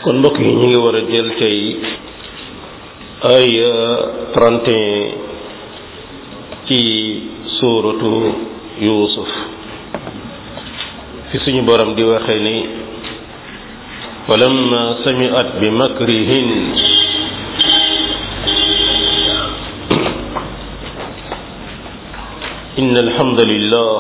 kon mbokk yi ñu ngi war a jël tey ay 31 ci suuratu yuusuf fi suñu borom di waxee ni falamma sami'at bi makrihin إن الحمد لله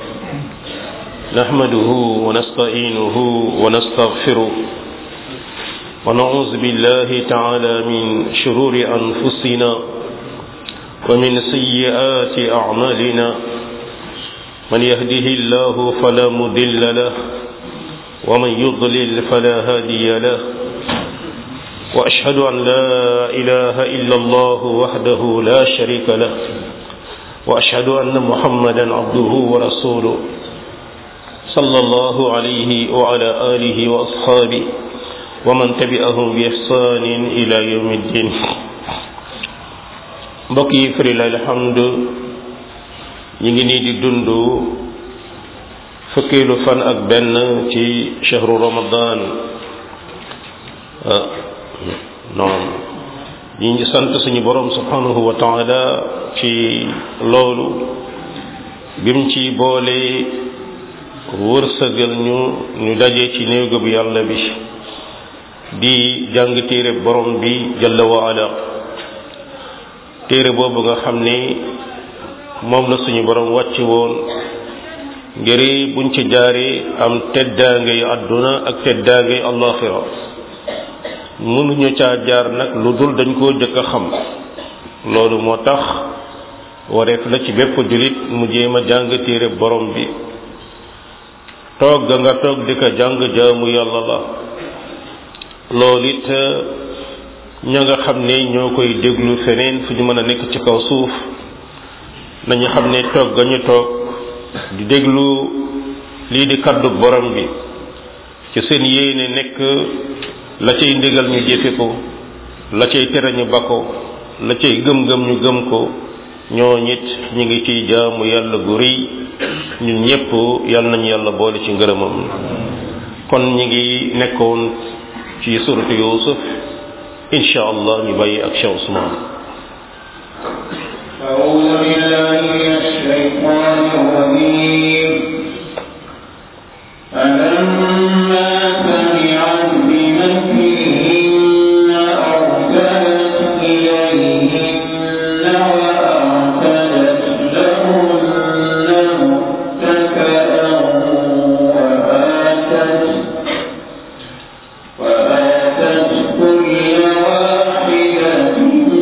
نحمده ونستعينه ونستغفره ونعوذ بالله تعالى من شرور أنفسنا ومن سيئات أعمالنا من يهده الله فلا مضل له ومن يضلل فلا هادي له وأشهد أن لا إله إلا الله وحده لا شريك له واشهد ان محمدا عبده ورسوله صلى الله عليه وعلى اله واصحابه ومن تبعهم باحسان الى يوم الدين mbokk yi firi la alhamdu ñu ngi nii di dund fukkeelu fan ak benn ci chahru ramadan non ñi ngi sant suñu borom subhanahu wa taala ci loolu bim ci boole wërsëgal ñu ñu daje ci néegu bi yàlla bi di jàng téere borom bi jalla wa ala téere boobu nga xam ni moom la suñu borom wàcc woon ngir buñ ci jaaree am teddaangay àdduna ak teddaangay allaxira mënuñu caa jaar nag lu dul dañ koo jëkk a xam loolu moo tax wareef la ci bépp jullit mu jéem a jàng téere borom bi toog ga nga toog di ko jàng jaamu yàlla la loolu it ña nga xam ne ñoo koy déglu feneen fu ñu mën a nekk ci kaw suuf nañu xam ne toog ga ñu toog di déglu lii di kaddu borom bi ci seen yéene nekk la cay ndigal ñu jëfe ko la cay tere ñu ba ko la cay gëm-gëm ñu gëm ko ñoo ñit ñu ngi ciy jaamu yàlla gu rëy ñun ñépp yàlla nañu yàlla boole ci ngërëmam kon ñi ngi nekkoon ci suratu yusuf insha allah ñu bàyyi ak Cheikh Ousmane أعوذ بالله من الشيطان الرجيم فلما سمعت بمكرهن أرسلت إليهن وأعتدت لهن متكئا وآتت وآتت كل واحدة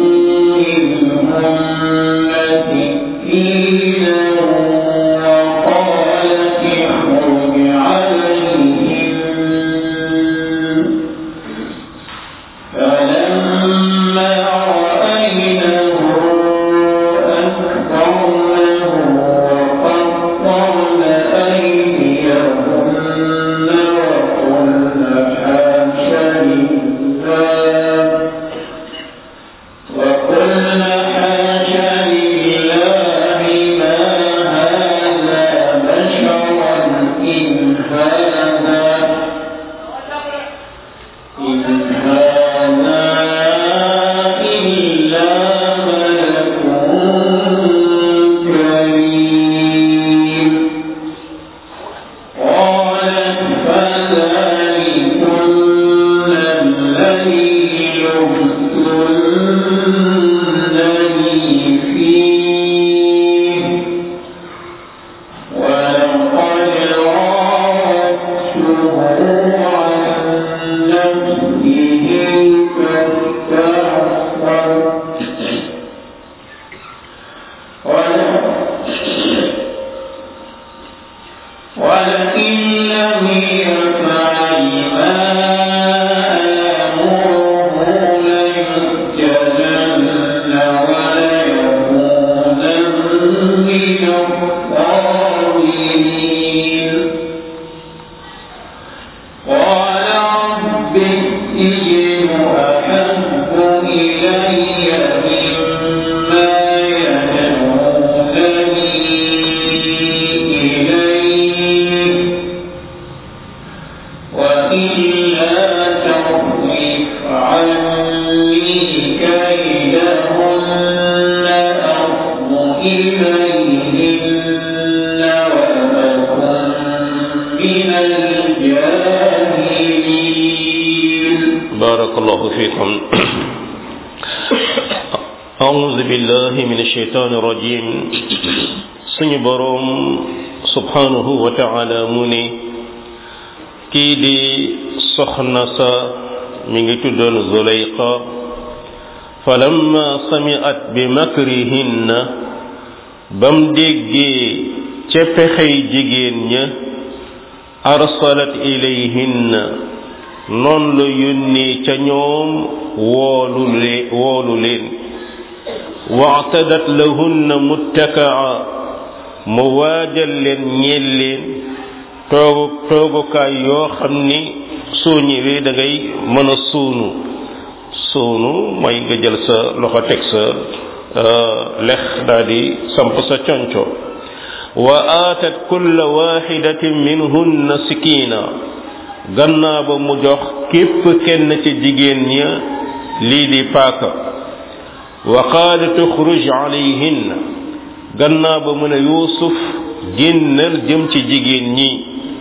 منهن سكينا وقالت اخرج عليهن فلما رأينه أكبرنه وقطعن أيديهن وقلن حاش لله وقلن حاش لله ما هذا بشرا إن هذا إن هذا إلا ملك كريم قالت فذلكن الذي لمتنني فيه ولقد راودته عن نفسه فاستعصم ولئن لم يفعل ما آمره فاصرف عني كيدهن أصب إليهن وأكن من الجاهلين بارك الله فيكم أعوذ بالله من الشيطان الرجيم suñu boroom subhanahu wa ta'ala mu ne kii di soxna sa mi ngi tuddoon Zulayqa falamma sami'at bi makrihinna bam déggee ca pexey jigéen ña arsalat ilayhinna noon la yónnee ca ñoom woolu lee woolu leen waatadat lahunna muttakaa mu waajal leen ñeel leen toogu toogukaay yoo xam ni soo ñëwee da ngay mën a suunu suunu mooy nga jël sa loxo teg sa lex daal di samp sa conco wa aatat kulla waxidatin minhunna sikina gannaa ba mu jox képp kenn ci jigéen ña lii di paaka wa qaalat uxruj alayhinna gannaa ba mu ne yuusuf génnal jëm ci jigéen ñi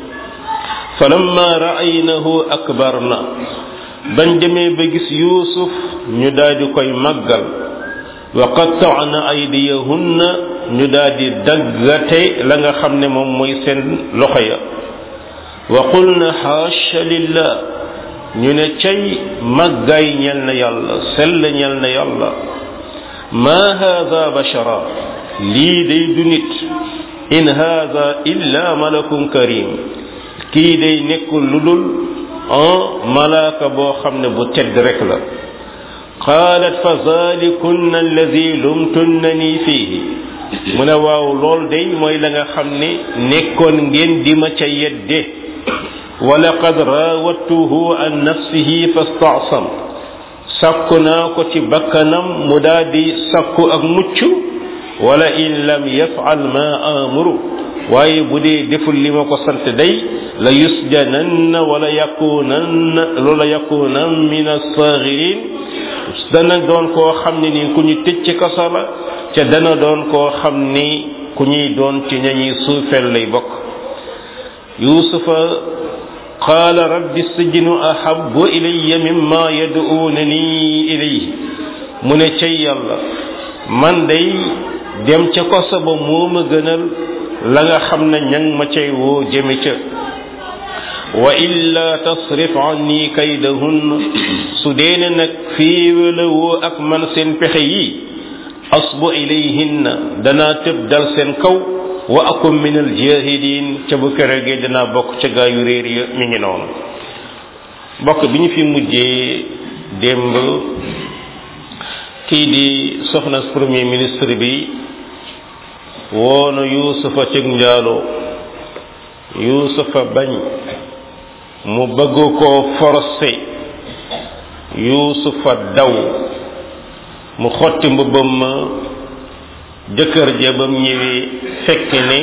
falamma ra'aynahu akbarna bañ demee ba gis yuusuf ñu daldi koy màggal wa qatta'na aydiyahunna ñu daldi daggate la nga xam ne moom mooy seen loxo ya wa qulna xaasha lillah ñu ne cay màggaay ñel na yàlla sell ñel na yàlla ma haada bashara lii day du nit in haada illa malakun karim kii day nekkul lu dul un malaaka boo xam ne bu tedd rek la qaalat fa zalikunna alladi lumtunnani fiihi mu ne waaw lool day mooy la nga xam ne nekkoon ngeen di ma ca yedde wa laqad raawattuhu an nafsihi fastaasam sakku naa ko ci bakkanam mu daal di sakku ak mucc wala in lam yafal ma amuru waaye bu dee deful li ma ko sant day la yusjananna wala yakunanna loola yakunan min assagirin dana doon koo xam ne ni ku ñu tëj ci kaso la ca dana doon koo xam ni ku ñuy doon ci ñañuy suufeel lay bokk yusufa qaala rabbi sijnu ahabu ilayya mimma yad'unani ilayhi mu ne cay yàlla man day dem ca koso ba moo ma gënal la nga xam ne ñang ma cay woo jëme ca wa illa tasrif anni kaydahunna su deene nag féewala woo ak man seen pexe yi asbu ilayhinna danaa tëb dal seen kaw wa akum min al jahilin ca bu keregee danaa bokk ca gaa yu réer ya mi ngi noonu bokk bi ñu fi mujjee démb kii di soxna premier ministre bi woona yuusufa cëg njaalo yuusufa bañ mu bëgg koo forcé yuusufa daw mu xotti mbubbam ma jëkkër ja bam ñëwee fekk ne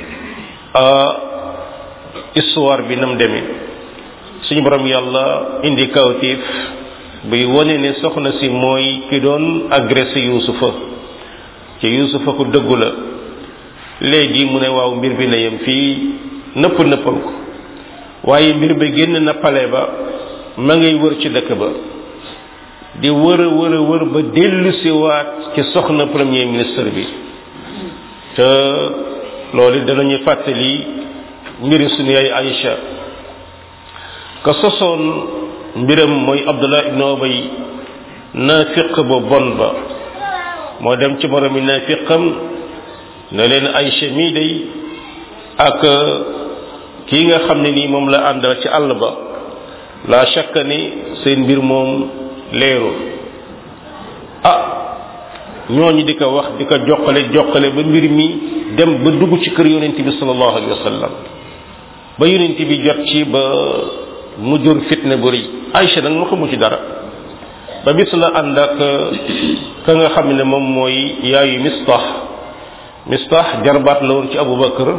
histoire bi nam demee suñu borom yàlla indi kawtiif buy wone ne soxna si mooy ki doon agressé yuusufa ci yuusufa ku dëggu la léegi mu ne waaw mbir bi na yem fii nëpp nëppal ko waaye mbir bi génn na pale ba ma ngay wër ci dëkk ba di wër a wër a wër ba dellu si waat ci soxna premier ministre bi te loolu danañu fàttali mbiri suñu yaay Aïcha ka sosoon mbiram mooy Abdullah ibn Ubay naafiq ba bon ba moo dem ci moromi naafiqam ne leen Aïcha mii day ak kii nga xam ne nii moom la àndal ci àll ba la shakka ni seen mbir moom leerul ah ñooñu di ko wax di ko joxale joxale ba mbir mi dem ba dugg ci kër yonent bi sallallahu alayhi wa sallam ba yonent bi jot ci ba mu jur fitne bu rëy Aïcha nag ma xamu ci dara ba bis la ànd ak ka nga xam ne moom mooy yaayu Mistah Mistah jarbaat la woon ci Abubakar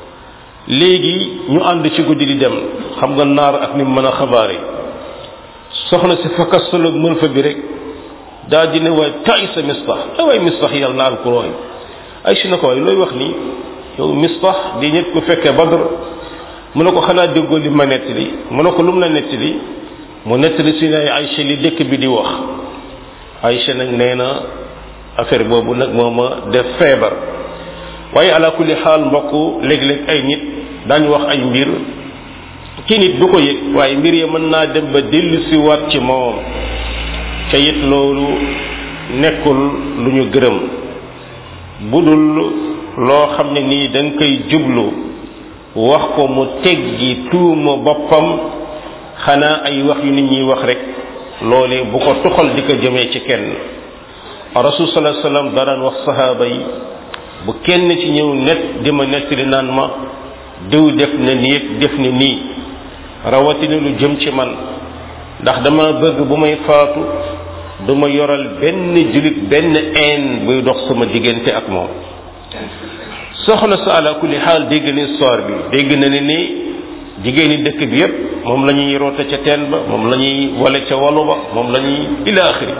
léegi ñu ànd ci guddi di dem xam nga naar ak ni mu mën a xabaare soxna si fakastaloog mën fa bi rek daa di ne waay tay sa mistax ay waay mistax yàlla naan ko rooy ay si na ko waay looy wax nii yow mistax di nit ku fekkee badr mu ne ko xanaa déggoo li ma nettali mu ne ko lu mu la nettali mu nettali si ne Aïcha li dëkk bi di wax Aïcha nag nee na affaire boobu nag moo ma def feebar waaye ala kulli xaal mbokk léeg-léeg ay nit daañu wax ay mbir ci nit du ko yëg waaye mbir ya mën naa dem ba dellu si waat ci moom ca it loolu nekkul lu ñu gërëm budul loo xam ne nii da nga koy jublu wax ko mu teggi tuuma boppam xanaa ay wax yu nit ñuy wax rek loolee bu ko tuxal di ko jëmee ci kenn rasul sallallahu alayhi wasallam daraan wax sahaaba yi bu kenn ci ñëw net di ma nettali naan ma diw def na nii def na nii rawatina lu jëm ci man ndax dama bëgg bu may faatu du ma yoral benn julit benn een buy dox sama diggante ak moom soxna sa ala kulli xaal dégg na histoire bi dégg na ne ni jigéeni dëkk bi yépp moom la ñuy roote ca teen ba moom la ñuy wale ca walu ba moom la ñuy ila axiri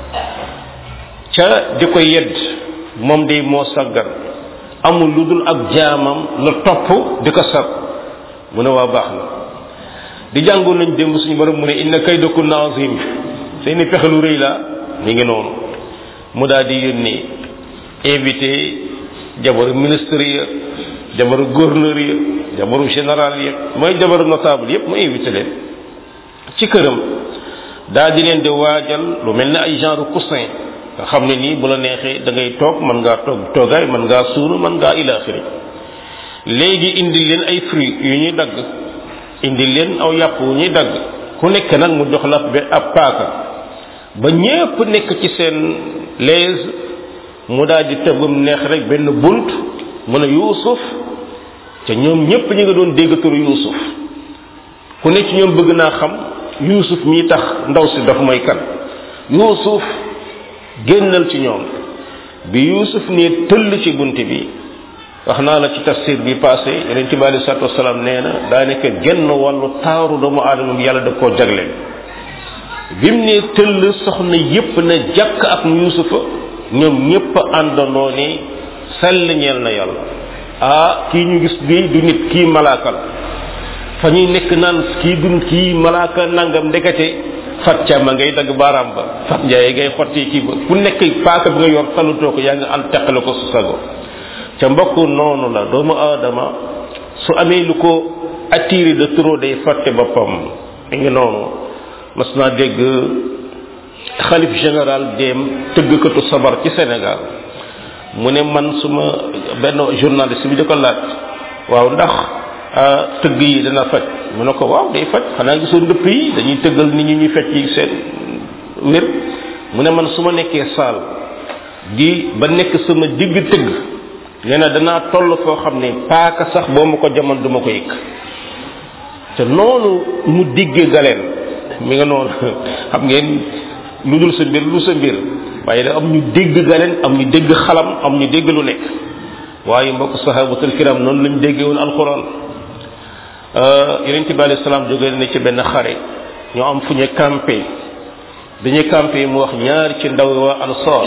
ca di ko yedd moom day moo saggan amul lu dul ab jaamam la topp di ko sag mu ne waa baax na di jàngoon nañ démb suñu borom mu ne inna kaydakunna azim seeni pexe lu rëy la mi ngi noonu mu daal di yónni invité jabaru ministre ya jabaru gouverneur ya jabaru général ya mooy jabaru notable yépp mu invité leen ci këram daal di leen di waajal lu mel ne ay genre coussin nga xam ne nii bu la neexee da ngay toog mën ngaa toog toogaay mën ngaa suuru mën ngaa ilaaxiri léegi indi leen ay fruits yu ñuy dagg indi leen aw yàpp yu ñuy dagg ku nekk nag mu jox la be ab paaka ba ñépp nekk ci seen lees mu daal di tëbbam neex rek benn bunt mu ne yuusuf te ñoom ñépp ñi nga doon dégg turu yuusuf ku nekk ci ñoom bëgg naa xam yuusuf mii tax ndaw si daf mooy kan yuusuf génnal ci ñoom bi yuusuf ne tëll ci bunt bi wax naa la ci tafsir bi passé yeneen ci bi alei salatu wasalaam nee na daanaka genn wàllu taaru doomu aadama bi yàlla da koo jagleel bi mu ne tëll soxna yépp na jàkk ak yuusufa ñoom ñépp àndandoo ne sell ñeel na yàlla ah kii ñu gis bi du nit kii malaaka la fa ñuy nekk naan kii du kii malaaka nangam ndekete fat ca ma ngay dagg baaraam ba fat njaay ngay xotti kii ba ku nekk paaka bi nga yor talutoo ko yaa ngi ànd teqale ko su sago ca mbokk noonu la doomu aadama su amee lu ko attiré de trop day fàtte boppam mi ngi noonu mas naa dégg xalif général dem tëggkatu sabar ci Sénégal mu ne man suma benn journaliste bi di ko laaj waaw ndax tëgg yi dana faj mu ne ko waaw day faj xanaa gisoo ndëpp yi dañuy tëggal nit ñi ñuy fecc yi seen wér mu ne man su ma nekkee saal di ba nekk sama digg tëgg nee na danaa toll foo xam ne paaka sax boo ma ko jamono du ma ko yëg te noonu mu digge galeen mi nga noonu xam ngeen lu dul sa mbir lu sa mbir waaye da am ñu dégg galeen am ñu dégg xalam am ñu dégg lu nekk waaye mbokk sahabatul kiram noonu lañ déggee woon alquran yonent bi alayhi salaam jóge na ci benn xare ñoo am fu ñu campé dañuy campé mu wax ñaari ci ndaw waa ansar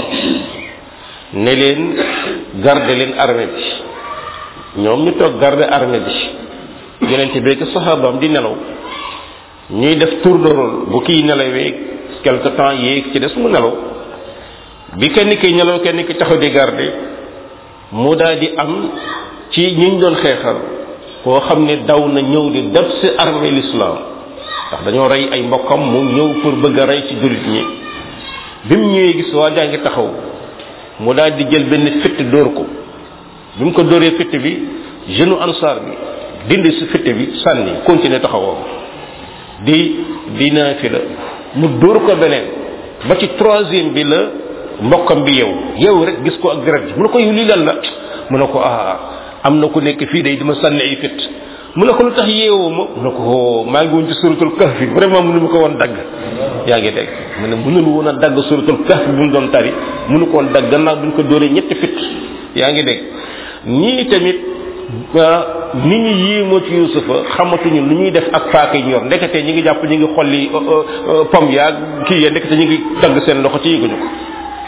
ne leen garde leen armée bi ñoom ñu toog garde armée bi yonent bi ak sahabaam di nelaw ñuy def tour de rôle bu kii nelawee quelque temps yéeg ci des mu nelaw bi kenn ki nelaw kenn ki taxaw di garde mu daal di am ci ñiñ doon xeexal koo xam ne daw na ñëw di def si armée l'islam ndax dañoo rey ay mbokkam mu ñëw pour bëgg a rey ci jullit ñi bi mu ñëwee gis waa jaa ngi taxaw mu daal di jël benn fitt dóor ko bi mu ko dóoree fitt bi jeune ansar bi dindi si fitt bi sànni continuer taxawoo di di naafi la mu dóor ko beneen ba ci troisième bi la mbokkam bi yow yow rek gis ko ak deret mu ne ko yow lii lan la mu ne ko ah am na ku nekk fii day dima sànni ay fit mu ne ko lu tax yeewoo ma mu ne ko maa ngi woon ci suratul kahfi vraiment mënu ma ko woon dagg yaa ngi dégg mu ne mënul woon a dagg suratul kahfi bu mu doon tari mënu ko woon dagg gannaaw duñ ko dóoree ñetti fit yaa ngi dégg ñii tamit nit ñi yéemoo ci yusufa xamatuñu lu ñuy def ak paaka yi ñor ndekete ñi ngi jàpp ñi ngi xolli pom yaag kii ya ndekete ñi ngi dagg seen loxo ci yëguñu ko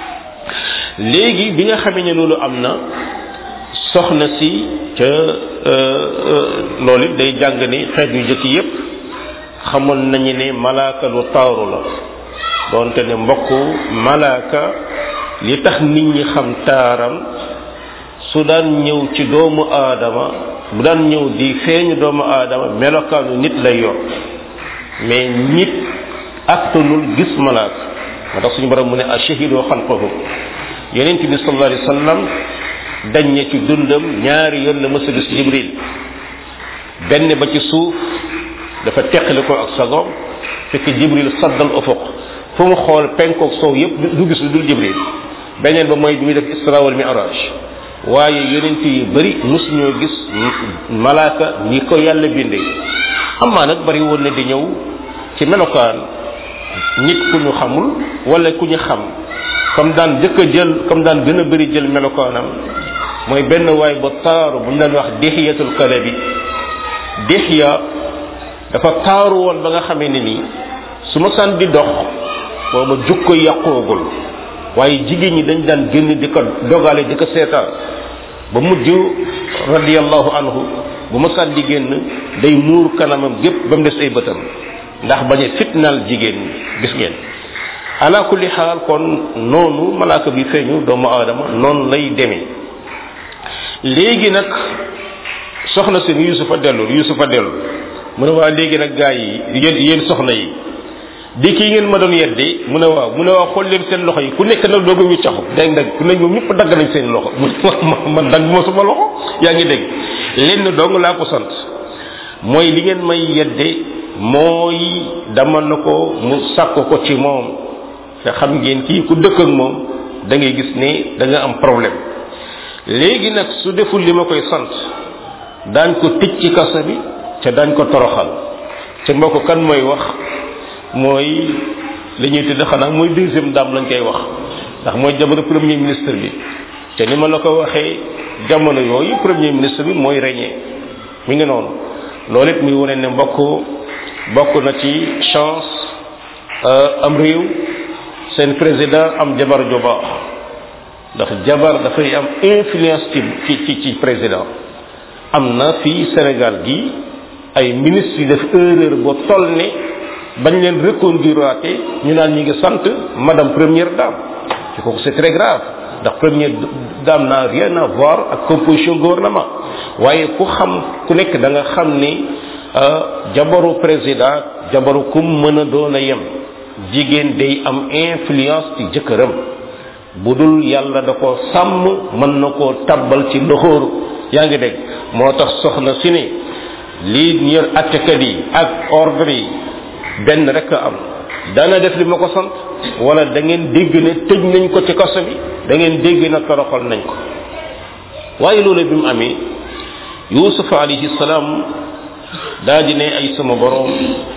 léegi bi nga xamee ne loolu am na soxna si ca loolu it day jàng ni xeet yu jëkk yépp xamoon nañu ne malaaka lu taaru la doonte ne mbokk malaaka li tax nit ñi xam taaram su daan ñëw ci doomu aadama bu daan ñëw di feeñu doomu aadama melokaanu nit lay yor mais nit aktanul gis malaaka moo tax suñu borom mu ne ashahidu xalqahu yonent bi sallallahu alayhi wasallam dañ ne ci dundam ñaari yoon la mës a gis jibril benn ba ci suuf dafa teqali ko ak sagoom fekk jibril saddal ufuq fu mu xool penkook soow yépp du gis lu dul jibril beneen ba mooy bi muy def isra wal mi'raj waaye yonent yi bari mus ñoo gis malaaka ni ko yàlla bindee amaa nag bari woon na di ñëw ci melokaan nit ku ñu xamul wala ku ñu xam comme daan jëkk a jël comme daan gën a bari jël melokaanam mooy benn waay ba taaru bu ñu daan wax dixiyatul kalabi dixiya dafa taaru woon ba nga xamee ne nii su ma san di dox booba jukko yàqoogul waaye jigéen ñi dañ daan génn di ko dogale di ko seetaan ba mujj radiallahu anhu bu ma san di génn day muur kanamam gépp ba mu des ay bëtam ndax bañ a fitnaal jigéen ñi gis ngeen ala kulli xaal kon noonu malaaka bi feeñu doomu aadama noonu lay demee léegi nag soxna seen yusufa dellu yusufa dellu mu ne waa léegi nag gaa yi yéen yéen soxna yi di kii ngeen ma doon yedde mu ne waaw mu ne waaw xool leen seen loxo yi ku nekk nag dooga ñu caxu dégg nag ku nekk ñoom ñëpp dagg nañ seen loxo mu ne man dagg ma sama loxo yaa ngi dégg lenn dong laa ko sant mooy li ngeen may yedde mooy dama na ko mu sàkk ko ci moom te xam ngeen kii ku dëkk ak moom da ngay gis ne da nga am problème léegi nag su deful li ma koy sant daañ ko tëj ci kaso bi te daañ ko toroxal te mbokk kan mooy wax mooy li ñuy tudd xanaa mooy deuxième dame lañ koy wax ndax mooy jamono premier ministre bi te ni ma la ko waxee jamono yooyu premier ministre bi mooy régné mi ngi noonu loolu it muy wane ne mbokk bokk na ci chance am réew seen président am jabar ju baax ndax jabar dafay am influence ci ci ci président am na fii Sénégal gi ay ministres yu def erreur ba toll ne bañ leen reconduiraate ñu naan ñi ngi sant madame première dame ci kooku c'est très grave ndax première dame n'a rien à voir ak composition gouvernement waaye ku xam ku nekk da nga xam ni jabaru président jabaru kum mën a doon a yem jigéen day am influence ci jëkkëram bu dul yàlla da ko sàmm mën na koo tabbal ci loxooru yaa ngi dégg moo tax soxna si ne lii ñër attekat yi ak ordre yi benn rek a am dana def li ma ko sant wala da ngeen dégg ne tëj nañ ko ci kaso bi da ngeen dégg na toroxal nañ ko waaye loolu bi mu amee yusuf alayhi salaam daa di ne ay sama borom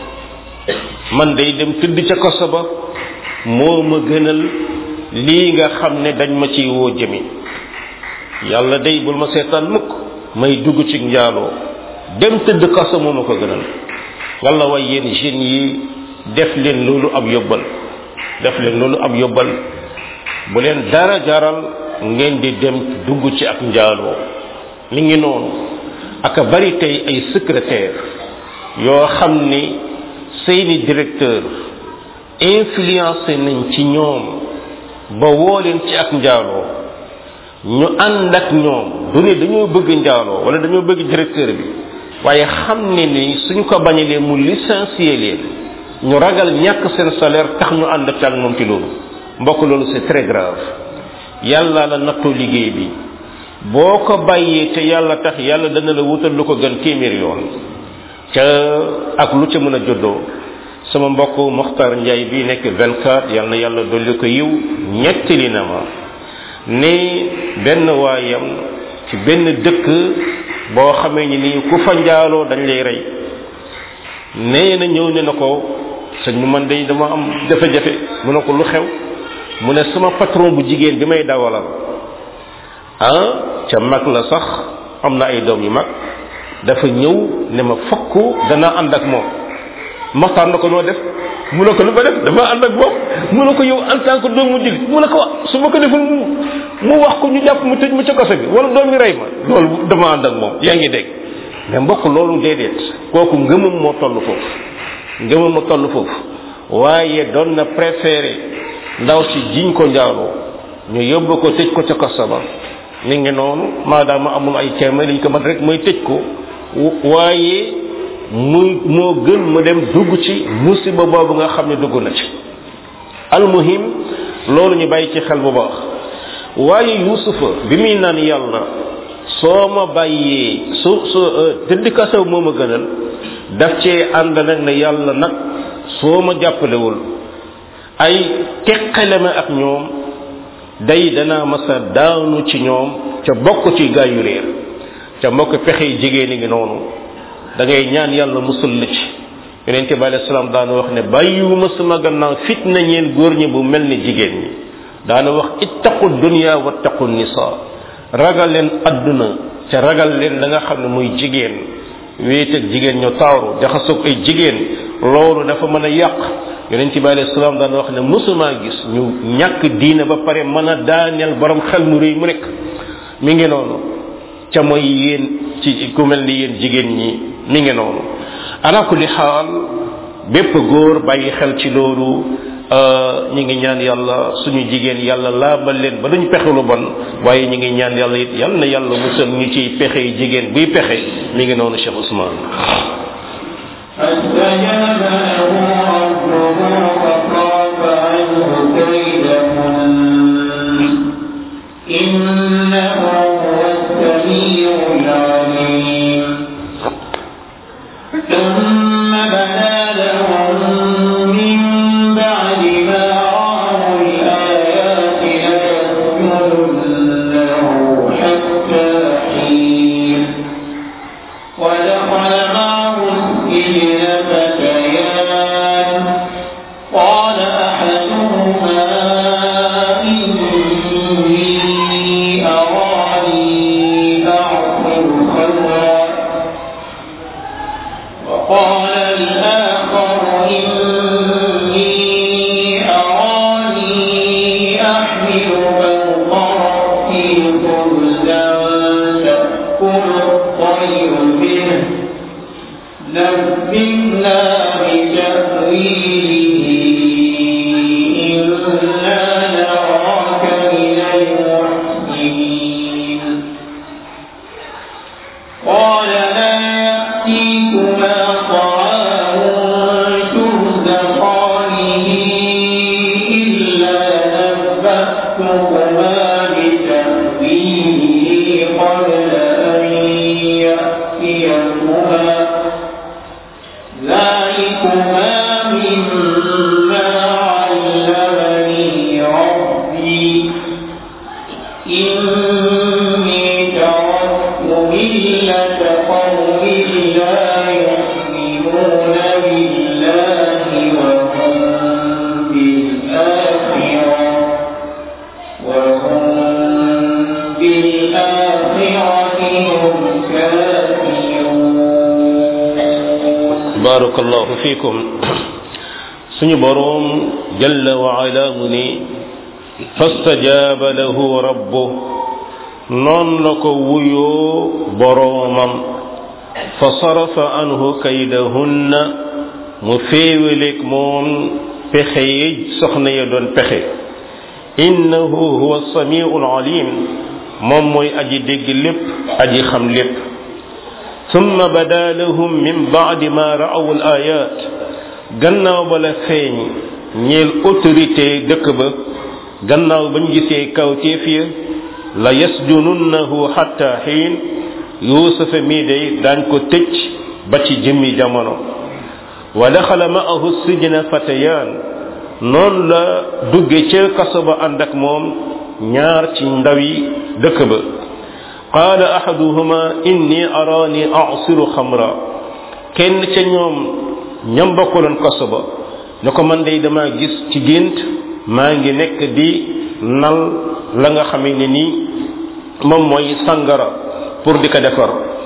man day dem tëdd ca kaso ba moo ma gënal lii nga xam ne dañ ma ciy woo jëmi yàlla day bul ma seetaan mukk may dugg ci njaaloo dem tëdd kaso moo ma ko gënal walla way yéen jeunes yi def leen loolu ab yóbbal def leen loolu ab yóbbal bu leen dara jaral ngeen di dem dugg ci ak njaaloo mi ngi noonu aka bari tey ay secrétaire yoo xam ni seeni directeur influencé nañ ci ñoom ba woo leen ci ak njaaloo ñu ànd ak ñoom du ne dañoo bëgg njaaloo wala dañoo bëgg directeur bi waaye xam ne ni suñ ko bañalee mu licencier leen ñu ragal ñàkk seen salaire tax ñu ànd ak moom ci loolu mbokk loolu c'est très grave yàlla la nattoo liggéey bi boo ko bàyyee te yàlla tax yàlla dana la wutal lu ko gën téeméer yoon ca ak lu ca mën a joddoo sama mbokk Mokhtar Ndiaye bi nekk 24 yal na yàlla dolli ko yiw ñettali na ma ne benn waayam ci benn dëkk boo xamee ni nii ku fa njaaloo dañ lay rey nee na ñëw ne na ko sëñ mu man day dama am jafe-jafe mu ne ko lu xew mu ne sama patron bu jigéen bi may dawalal ah ca mag la sax am na ay doom yu mag dafa ñëw ne ma fokk dana ànd ak moom maxtaan na ko noo def mu ne ko lu ma def dama ànd ak moom mu ne ko yow en tant que doomu jullit mu ne ko su ma ko deful mu mu wax ko ñu jàpp mu tëj ma ca kaso bi wala doom mi rey ma loolu dama ànd ak moom yaa ngi dégg mais mbokk loolu déedéet kooku ngëmam moo toll foofu ngëmam moo toll foofu waaye doon na préféré ndaw si jiñ ko njaaloo ñu yóbbu ko tëj ko ca kaso ba mi ngi noonu maadaama amul ay ceema liñ ko man rek mooy tëj ko waaye muy moo gën mu dem dugg ci musiba boobu nga xam ne dugg na ci almuhim loolu ñu bàyyi ci xel bu baax waaye yusufa bi muy naan yàlla soo ma bàyyee su su tëdd kasaw moo ma gënal daf cee ànd nag ne yàlla nag soo ma jàppalewul ay teqale ma ak ñoom day danaa masa daanu ci ñoom ca bokk ci gaa yu réer ca mbokk pexe jigéen ngi noonu da ngay ñaan yàlla musul la ci yonente bi alayhi salaam daana wax ne bàyyiwuma sama gannaaw fitna ñeen góor ñi bu mel ni jigéen ñi daana wax ittaqu dunya wattaqu nisa ragal leen adduna ca ragal leen la nga xam ne muy jigéen wéet ak jigéen ñu taaru jaxasoog ay jigéen loolu dafa mën a yàq yonente bi alayhi salaam daana wax ne musuma gis ñu ñàkk diina ba pare mën a daaneel borom xel mu rëy mu nekk mi ngi noonu ca mooy yéen ci ku mel ni yéen jigéen ñi mi ngi noonu ala kulli xaal bépp góor bàyyi xel ci loolu ñi ngi ñaan yàlla suñu jigéen yàlla laabal leen ba duñ pexe lu bon waaye ñi ngi ñaan yàlla it yal na yàlla musal ñu ciy pexe yi jigéen buy pexe mi ngi noonu Cheikh Ousmane فاستجاب له ربه فصرف عنه كيدهن إنه هو السميع العليم ثم بدا لهم من بعد ما رأوا الآيات ليسجننه حتى حين ودخل معه السجن فتيان قال أحدهما إني أراني أعصر خمرا وقال الآخر إني أراني أحمل فوق رأسي خبزا تأكل الطير منه نبئنا بتأويله إنا نراك من المحسنين قال لا يأتيكما طعام ترزقانه إلا نبأتكما بتأويله قبل أن يأتيكما ذلكما مما علمني ربي إني تركت ملة قوم لا يؤمنون بالله وهم بالآخرة وهم بالآخرة هم كافرون barakallahu fikum suñu boroom jalla wa ala mu ni fastajaba lahu rabbu noon la ko wuyoo boroomam fa sarafa anhu kaydahunna mu féewaleeg moom pexe yi soxna ya doon pexe innahu huwa samiu alim moom mooy aji dégg lépp aji xam lépp ثم بدا لهم من بعد ما رأوا الآيات gannaaw ba la feeñ ñeel autorité dëkk ba gannaaw bañ gisee kawteef ya la yasjununnahu xatta xiin yuusufa mii day daañ ko tëj ba ci jëmmi jamono wa daxala ma'ahu sijna fatayaan noonu la dugge ca kaso ba ànd ak moom ñaar ci ndawi dëkk ba qaala ahaduhuma inni araani asiru xamra kenn ca ñoom ñam bokkaloon kaso ba ne ko man day dama gis ci gént maa ngi nekk di nal la nga xamee ne nii moom mooy sangara pour di ko defar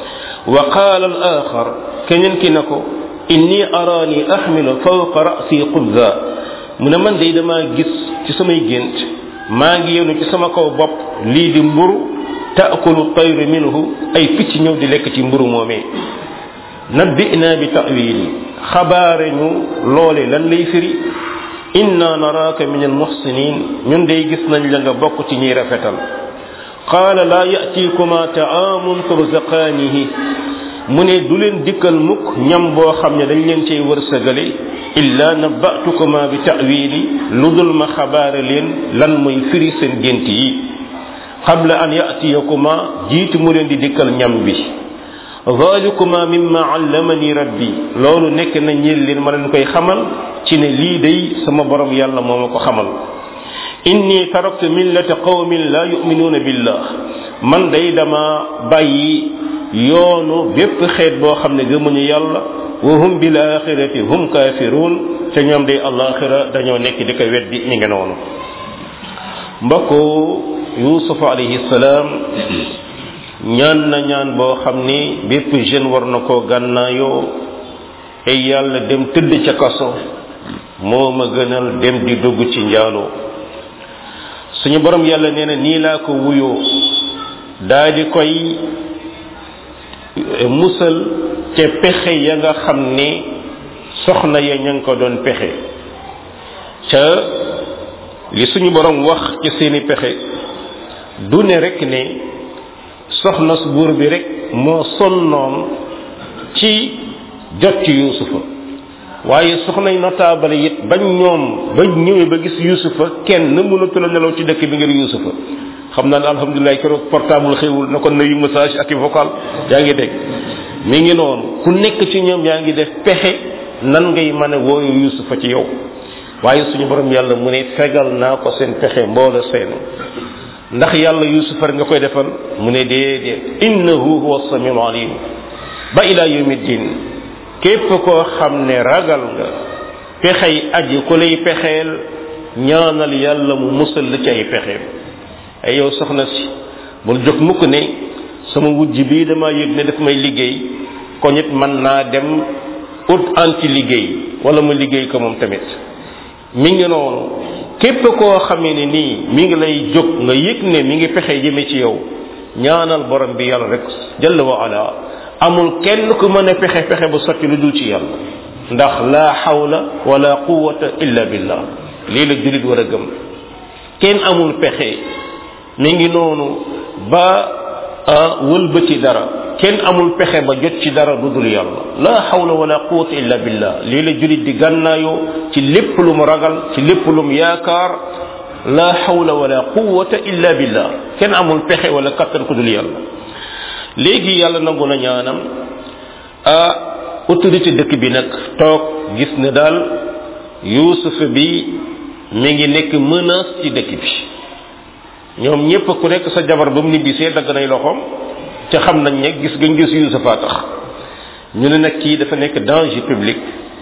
wa qaala al axar keneen ki na ko inni araani axmilu fawqa rasi xubza mu ne man day damaa gis ci samay gént maa ngi yenu ci sama kaw bopp lii di mburu taakulu tayru minhu ay picc ñëw di lekk ci mburu moomee nabbina bi tawili xabaare ñu loole lan lay firi inna naraaka min almuxsinin ñun day gis nañ la nga bokk ci ñuy rafetal qaala laa yatikuma taamun turzaqaanihi mu ne du leen dikkal mukk ñam boo xam ne dañ leen cay wërsëgale illa nabbatukuma bi tawili lu dul ma xabaare leen lan mooy firi seen gént yi qabla an yatiyakuma jiitu mu leen di dikkal ñam bi zalikuma mimma allamani rabbi loolu nekk na ñeel leen ma leen koy xamal ci ne lii day sama borom yàlla moo ma ko xamal inni taraktu millata qawmin la yuminuuna billah man day dama bàyyi yoonu bépp xeet boo xam ne gëmuñu yàlla wa hum bil axirati hum kafirun te ñoom day alaxira dañoo nekk di ko weddi mi ngi noonu mbokku yusuf alayhi salaam ñaan na ñaan boo xam ni bépp jeune war na koo gànnaayoo ay yàlla dem tëdd ca kaso moo ma gënal dem di dugg ci njaaloo suñu borom yàlla nee na nii laa ko wuyoo daa di koy musal ca pexe ya nga xam ni soxna ya ña ngi ko doon pexe ca li suñu borom wax ci seeni pexe du ne rek ne soxna su buur bi rek moo sonnoon ci jot ci yuusufa waaye soxnay notable it bañ ñoom ba ñëwee ba gis yuusufa kenn mënatu la nelaw ci dëkk bi ngir yuusufa xam naa ne alhamdulilah keroog portable xewul na ko nuyu message ak i vocal yaa ngi dégg mi ngi noonu ku nekk ci ñoom yaa ngi def pexe nan ngay mën a wooyu yuusufa ci yow waaye suñu borom yàlla mu ne fegal naa ko seen pexe mboola seen ndax yàlla yuusufa nga koy defal mu ne déedéet innahu huwa samiul alim ba ila yawmi din képp koo xam ne ragal nga pexey aji ku lay pexeel ñaanal yàlla mu musal la ci ay pexeem ay yow soxna si bul jóg mukk ne sama wujj bii dama yëg ne daf may liggéey ko nit mën naa dem ut anti liggéey wala mu liggéey ko moom tamit mi ngi noonu képp koo xamee ne nii mi ngi lay jóg nga yëg ne mi ngi pexe jëme ci yow ñaanal borom bi yàlla rek jalla wa ala amul kenn ku mën a pexe pexe bu sotti lu dul ci yàlla ndax la hawla wala quwwata illa billah lii la julit war a gëm kenn amul pexe mi ngi noonu ba wëlbati dara kenn amul pexe ba jot ci dara lu dul yàlla la hawla wala quwwata illa billah lii la julit di gànnaayoo ci lépp lu mu ragal ci lépp lu mu yaakaar la hawla wala quwwata illa billah kenn amul pexe wala kattan ku dul yàlla léegi yàlla nangu na ñaanam ah autorité dëkk bi nag toog gis ne daal yuusuf bi mi ngi nekk menace ci dëkk bi ñoom ñépp ku nekk sa jabar ba mu nibbisee dagg nay loxoom ca xam nañ ne gis gañ gis yuusufa tax ñu ne nag kii dafa nekk danger public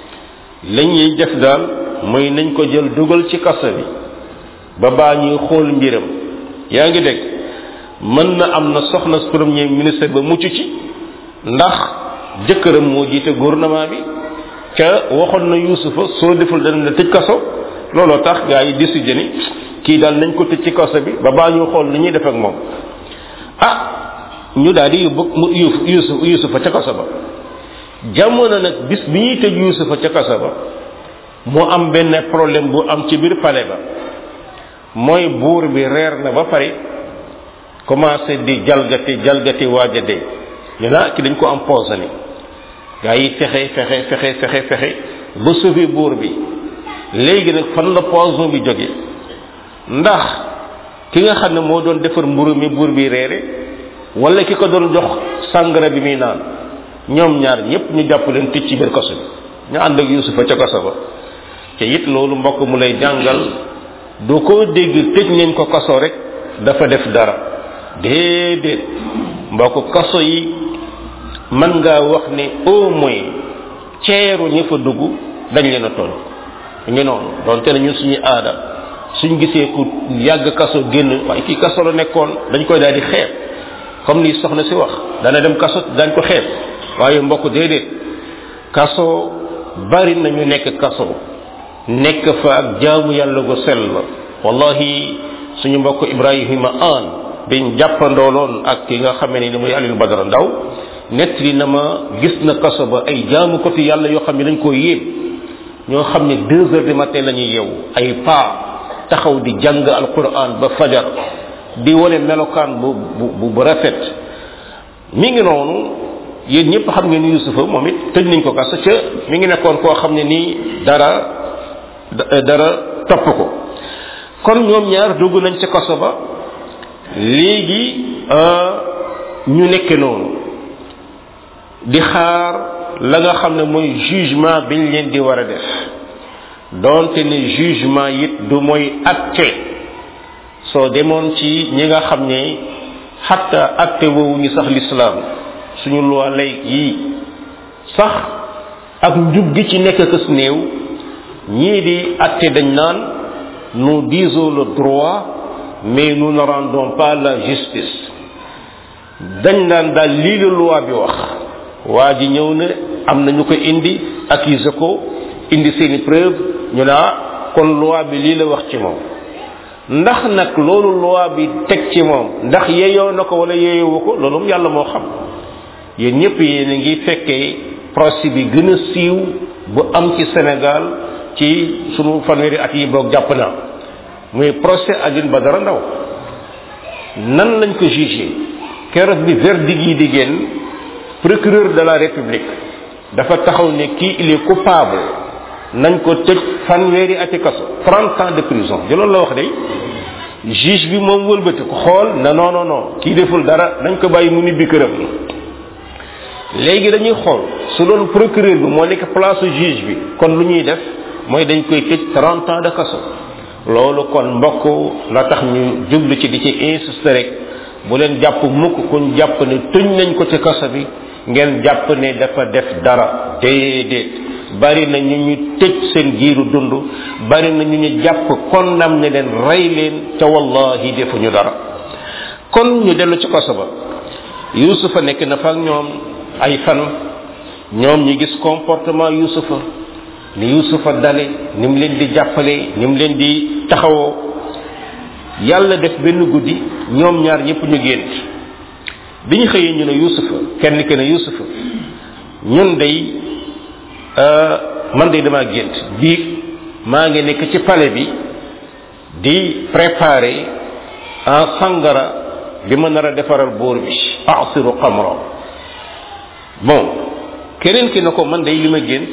lañ ñuy def daal mooy nañ ko jël dugal ci kaso bi ba baa ñuy xool mbiram yaa ngi dégg mën na am na soxna premier ministre ba mucc ci ndax jëkkëram moo jiite gouvernement bi ca waxoon na yuusufa soo deful dana la tëj kaso looloo tax gaa yi décidé ni kii daal nañ ko tëj ci kaso bi ba baa ñu xool ni ñuy def ak moom ah ñu daal di yóbbu mu yuusuf yuusufa ca kaso ba jamono nag bis bi ñuy tëj yuusufa ca kaso ba mu am benn problème bu am ci biir palais ba mooy buur bi reer na ba pare commencé di jalgati jalgati waaja dee ñu naa ki dañ ko empoisonné gaa yi fexe fexe fexe fexe fexe ba sauver buur bi léegi nag fan la poison bi jóge ndax ki nga xam ne moo doon defar mburu mi buur bi reere wala ki ko doon jox sàngara bi muy naan ñoom ñaar ñépp ñu jàpp leen tëj ci biir kaso bi ñu ànd ak yusufa ca kaso ba te it loolu mbokk mu lay jàngal du ko dégg tëj nañ ko kaso rek dafa def dara déedéet mbokk kaso yi mën ngaa wax ne au moins ceeru ñi fa dugg dañ leen a toll ngi noonu donte ne ñun suñu aada suñ gisee ku yàgg kaso génn waaye kii kaso la nekkoon dañ koy daal di xeeb comme li soxna si wax dana dem kaso dañ ko xeeb waaye mbokk déedéet kaso bari nañu nekk kaso nekk fa ak jaamu yàlla gu sell wallahi suñu mbokk ibrahima an biñ jàppandooloon ak ki nga xamee ni muy alil badara ndaw nettali na ma gis na kaso ba ay jaamu ko fi yàlla yoo xam ne dañ koo yéem ñoo xam ne deux heures du matin la ñuy yeewu ay paa taxaw di jàng alquran ba fajar di wane melokaan bu bu bu rafet mi ngi noonu yéen ñëpp xam ngeen yusufa moom it tëj nañ ko kaso ca mi ngi nekkoon koo xam ne nii dara dara topp ko kon ñoom ñaar dugg nañ ca kaso ba léegi ñu nekke noonu di xaar la nga xam ne mooy jugement biñ leen di war a def donte ne jugement it du mooy atte soo demoon ci ñi nga xam ne xatta atte woowu ñu sax l'islam suñu loi lay yi sax ak njub gi ci nekk kës néew ñii di atte dañ naan nous disons le droit mais nous ne rendons pas la justice dañ naan daal lii la loi bi wax waa ji ñëw na am na ñu ko indi accusé ko indi seeni preuve ñu ne ah kon loi bi lii la wax ci moom ndax nag loolu loi bi teg ci moom ndax yeyoo na ko wala yeyowu ko loolu moom yàlla moo xam yéen ñëpp yéen a ngi fekkee procès bi gën a siiw bu am ci Sénégal ci sunu fanweeri at yi boog jàpp naa muy procès Alioune Badara Ndao nan lañ ko jugé keroog bi verdict yi di génn procureur de la république dafa taxaw ne kii il est coupable nañ ko tëj fanweeri ati kaso trente ans de prison di loolu la wax de juge bi moom wëlbati ko xool na non non non kii deful dara nañ ko bàyyi mu nibbi këram léegi dañuy xool su doon procureur bi moo nekk place juge bi kon lu ñuy def mooy dañ koy tëj trente ans de kaso loolu kon mbokk la tax ñu jublu ci di ci insister rek bu leen jàpp mukk kuñ jàpp ne tuñ nañ ko ci kaso bi ngeen jàpp ne dafa def dara déedéet bari na ñu ñu tëj seen giiru dund bari na ñu ñu jàpp konnam ne leen rey leen ca wallahi defuñu dara kon ñu dellu ci kaso ba yusufa nekk na fa ak ñoom ay fan ñoom ñu gis comportement yusufa ni yusufa dale ni mu leen di jàppale ni mu leen di taxawoo yàlla def benn guddi ñoom ñaar ñëpp ñu gént bi ñu xëyee ñu ne yusufa kenn ki ne yusufa ñun day man day dama gént biig maa ngi nekk ci palais bi di préparer en sangara bi ma nar a defaral boor bi asiru xamra bon keneen ki na ko man day li ma gént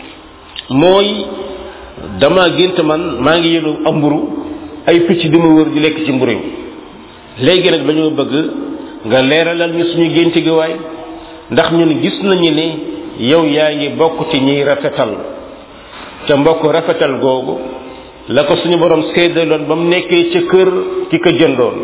mooy dama gént man maa ngi yenu amburu ay picc di ma wër di lekk ci mburu léegi nag dañoo bëgg nga leeralal ñu suñu gént gi waay ndax ñun gis nañu ne yow yaa ngi bokk ci ñiy rafetal ca mbokk rafetal googu la ko suñu borom séddaloon ba mu nekkee ca kër ki ko jëndoon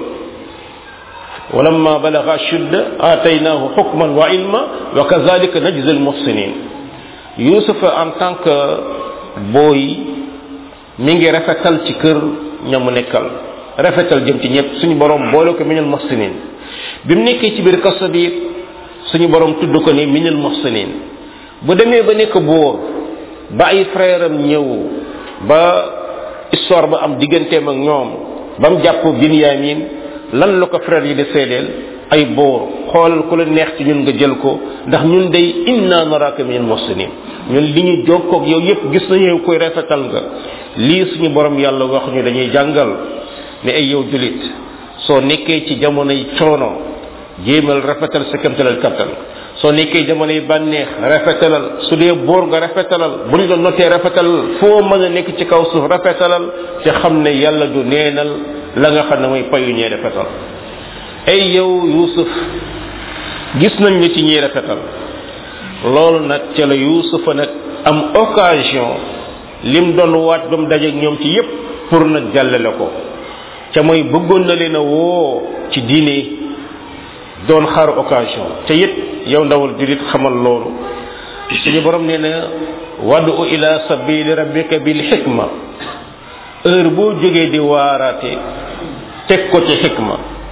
ولما بلغ الشد آتيناه حكما وعلما وكذلك نجزي المحسنين يوسف en tant que boy mi ngi rafetal ci kër ñamu nekkal rafetal jëm ci ñëpp suñu borom boole ko minal muhsinin bi mu nekkee ci biir kaso bi suñu borom tudd ko ni minal muhsinin bu demee ba nekk boor ba ay frère am ñëw ba histoire ba am digganteem ak ñoom ba mu jàpp binyamin lan la ko frère yi di seedeel ay boor xoolal ku la neex ci ñun nga jël ko ndax ñun day inna naraka min muhsinin ñun li ñu jokkoog yow yépp gis nañu yow koy rafetal nga lii suñu borom yàlla wax ñu dañuy jàngal ne ay yow julit soo nekkee ci jamonoy coono jéemal rafetal sa kamtalal kattan soo nekkee jamonoy bànneex rafetalal su dee boor nga rafetalal buñ la notee rafetalal foo mën a nekk ci kaw suuf rafetalal te xam ne yàlla du neenal la nga xam ne mooy payu ñee rafetal ay yow yusuf gis nañ la ci ñiy rafetal loolu nag ca la yusufa nag am occasion lim doon waat ba mu dajeeg ñoom ci yépp pour nag jàllale ko ca mooy bëggoon na leen a woo ci diine doon xaar occasion te it yow ndawal julit xamal loolu suñu borom nee na wadu ila sabili rabbika bil xikma heure boo jógee di waaraate teg ko ci xikma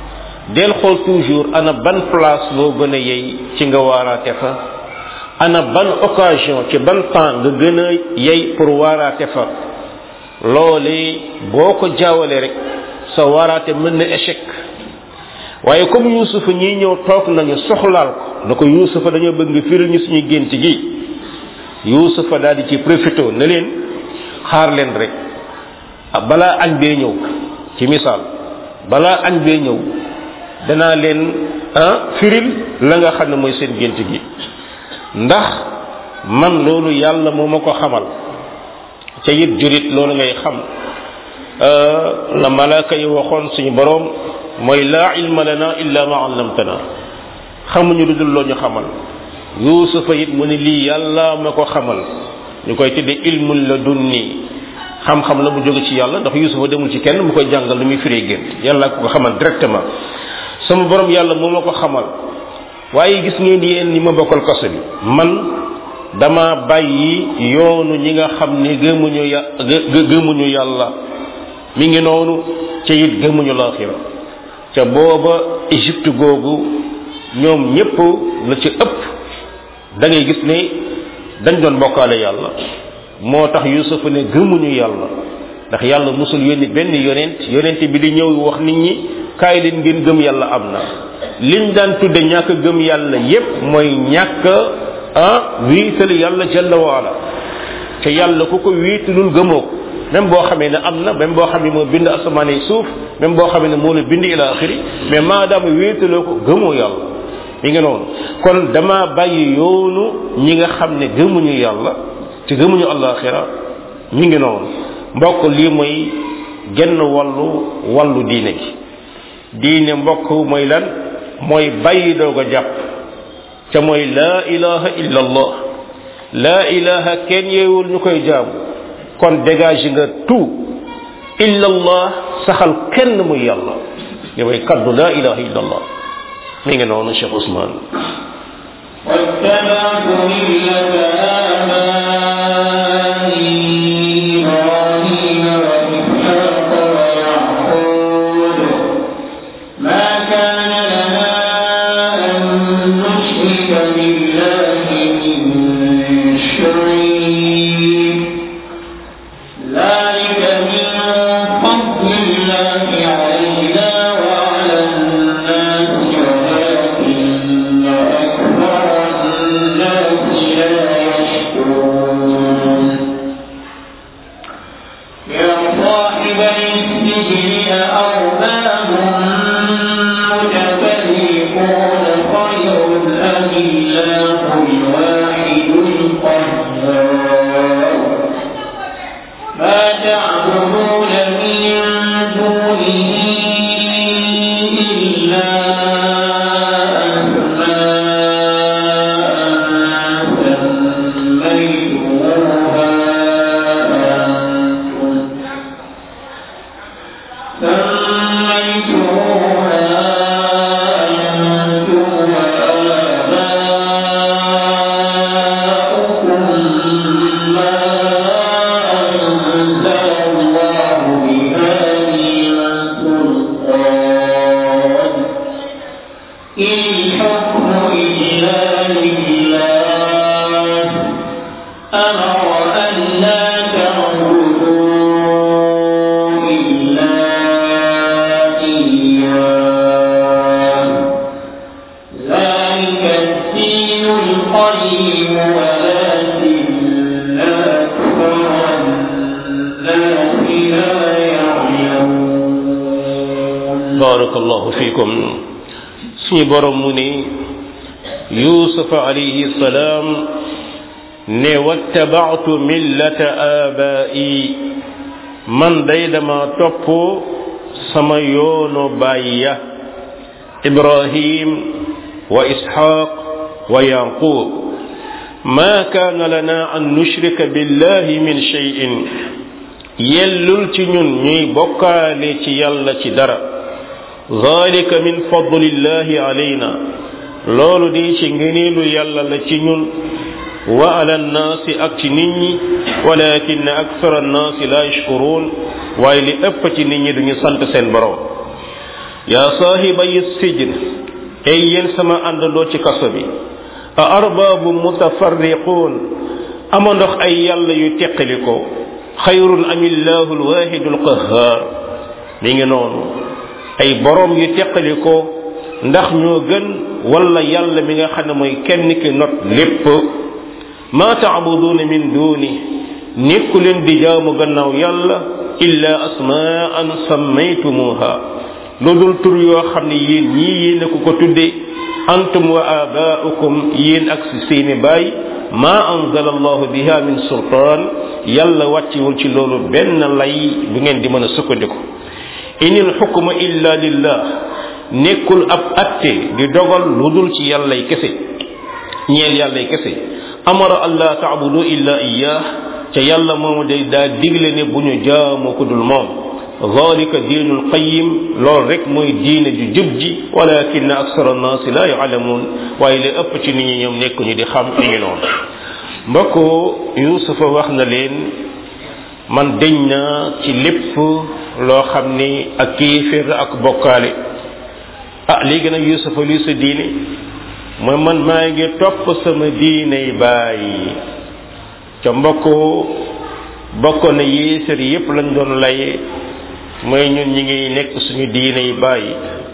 del xool toujours ana ban place boo gën a yey ci nga waaraate fa ana ban occasion ci ban temps nga gën a yey pour waaraate fa loolee boo ko jaawale rek sa waaraate mën na échec waaye comme yuusufa ñi ñëw toog nañu soxlaal ko na ko yuusufa dañoo bëgg nga firil ñu suñu gént gi yuusufa daal di ci profité na leen xaar leen rek balaa añ bee ñëw ci misaal balaa añ bee ñëw danaa leen ah firil la nga xam ne mooy seen gént gi ndax man loolu yàlla moo ma ko xamal ca it jurit loolu ngay xam la malaaka yi waxoon suñu boroom mooy laa ilma lana illa ma allamtana xamuñu lu dul loo ñu xamal yuusufa it mu ne lii yàlla ma ko xamal ñu koy tudde ilmul la dunni xam-xam la mu jóge ci yàlla ndax yuusufa demul ci kenn mu koy jàngal lu muy firee gént yàlla ko ko xamal directement sama borom yàlla moo ma ko xamal waaye gis ngeen yéen ñi ma bokkal kaso bi man dama bàyyi yoonu ñi nga xam ni gëmuñu ya gëmuñu yàlla mi ngi noonu ca it gëmuñu laaxira ca booba Égypte googu ñoom ñépp la ci ëpp da ngay gis ne dañ doon bokkaale yàlla moo tax Yuusuf ne gëmuñu yàlla ndax yàlla musul yónni benn yonent yonent bi di ñëw wax nit ñi kaay leen ngeen gëm yàlla am na liñ daan tudde ñàkk gëm yàlla yépp mooy ñàkk ah wiital yàlla jalla waala te yàlla ku ko wiitalul gëmoo ko même boo xamee ne am na même boo xam ne moo bind asamaan yi suuf même boo xamee ne moo la bind ila axiri mais maadaama wéetaloo ko gëmoo yàlla mi ngi noonu kon dama bàyyi yoonu ñi nga xam ne gëmuñu yàlla te gëmuñu alaxira mi ngi noonu mbokk lii mooy genn wàllu wàllu diine gi diine mbokk mooy lan mooy bàyyi doog a jàpp ca mooy laa ilaha illa allah laa ilaha kenn yeewul ñu koy jaamu kon dégage nga tout illa allah saxal kenn muy yàlla li mooy kaddu laa ilaha illa allah mi ngi noonu Cheikh Ousmane واتبعت ملة آبائي إبراهيم وإسحاق ويعقوب ما كان لنا أن نشرك بالله من شيء ذلك من فضل الله علينا وعلى الناس ولكن أكثر الناس لا يشكرون يا صاحب السجن أأرباب متفرقون خير أم الله الواحد القهار ما تعبدون من دونه إلا أسماء سميتموها أنتم سميتموها أنتم وآباؤكم ما أنزل الله بها من سلطان إن الحكم إلا لله أمر أن لا تعبدوا إلا إياه ذلك الدين القيم ولكن أكثر الناس لا يعلمون barakallahu fikum suñu borom mu ne yusuf alayhi salaam ne wattabaatu millata abai man day dama topp sama yoonu bàyya ibrahim wa ishaq wa yaqub ma kaana lana an nushrika billahi min shay'in yellul ci ñun ñuy bokkaale ci yàlla ci dara zalika min fadlillahi alayna loolu di ci ngëneelu yàlla la ci ñun wa ala nnaasi ak ci nit ñi walakin akthara nnaasi la yashkurun waaye li ëpp ci nit ñi duñu sant seen borom yaa saahibay sijn ay yéen sama àndandoo ci kaso bi a arbaabu mutafarriquun ama ndox ay yàlla yu teqali ko xayrun amillahu alwahidu alqahar mi ngi noonu ay borom yu teqali ko ndax ñoo gën wala yàlla mi nga xam ne mooy kenn ki not lépp ma taabuduuna min duuni nekku leen di jaamu gannaaw yàlla illa asmaan sammaytumuha lu dul tur yoo xam ne yéen ñii yéen a ko ko tudde antum wa abaaukum yéen ak si seeni baay ma anzala allahu biha min sultaan yàlla wàccewul ci loolu benn lay bu ngeen di mën a sukkandiku inil xukma illa lillah nekkul ab atte di dogal lu dul ci yàllay kese ñeel yàllay kese amara allah taabudu illa iyah ca yàlla moomu day daa digle ne bu ñu jaamu ko dul moom zalika diinul qayim loolu rek mooy diine ju jub ji walakin aksara annaasi la yaalamuun waaye li ëpp ci nit ñi ñoom nekk ñu di xam fi ñu noonu mbokk yusufa wax na leen man deñ na ci lépp loo xam ni ak kéeféer ak bokkaale ah léegi nag yusufa luy sa diine mooy man maa ngi topp sama diiney bàyyi ca mbokk bokkoon na yéesar yépp lañ doon laye mooy ñun ñi ngi nekk suñu diiney bàyyi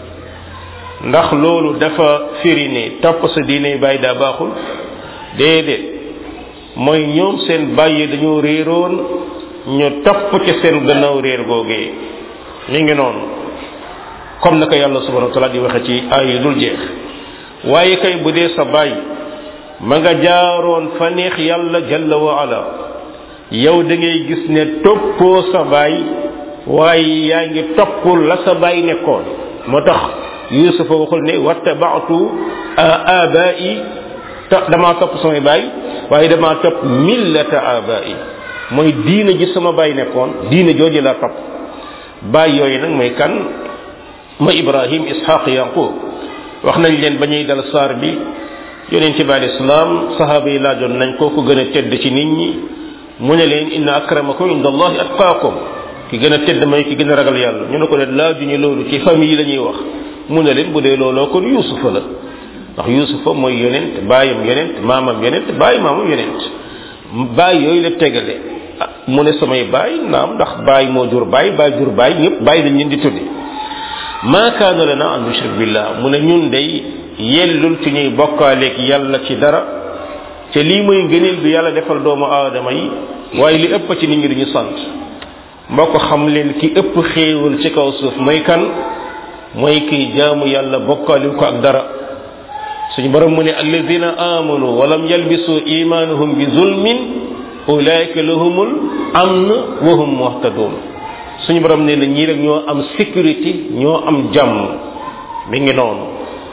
ndax loolu dafa firi ne topp sa diiney bàyyi daa baaxul déedéet mooy ñoom seen bàyyi dañoo réeroon ñu topp ci seen gannaaw réer googee mi ngi noonu comme naka yàlla subhanahu wa taala di waxe ci ay yu dul jeex waaye kay bu dee sa bàyyi ma nga jaaroon fa neex yàlla jalla wa ala yow da ngay gis ne toppoo sa baay waaye yaa ngi topp la sa baay nekkoon moo tax yusufa waxul ne wattabaatu abai damaa topp samay baay waaye damaa topp millata abai mooy diina ji sama baay nekkoon diina jooju laa topp baay yooyu nag mooy kan mooy ibrahim ishaq yaqub wax nañ leen ba ñuy dal saar bi yonent bi al islam sahaaba yi laajoon nañ koo ko gën a tedd ci nit ñi mu ne leen inna akramakum inda allahi atqaakum ki gën a tedd mooy ki gën a ragal yàlla ñu ne ko leen laajuñu loolu ci famille yi la ñuy wax mu ne leen bu dee looloo kon yusufa la ndax yusufa mooy yonent baayam yonent maamam yonent baay maamam yonent baay yooyu la tegale mu ne samay baay naam ndax baay moo jur baay baay jur baay ñëpp baay dañ leen di tudde ma kaana lana an nushrik billah mu ne ñun day yellul ci ñuy bokkaaleeg yàlla ci dara te lii mooy ngëneel bi yàlla defal doomu aadama yi waaye li ëpp ci nit ñi duñu sant mbokk xam leen ki ëpp xéewal ci kaw suuf mooy kan mooy kiy jaamu yàlla bokkaaliw ko ak dara suñu borom mu ne alladina amanu walam yalbisu imanuhum bi zulmin ulaika lahumul amn wa hum muhtadun suñu borom ne na ñii rek ñoo am sécurité ñoo am jàmm mi ngi noonu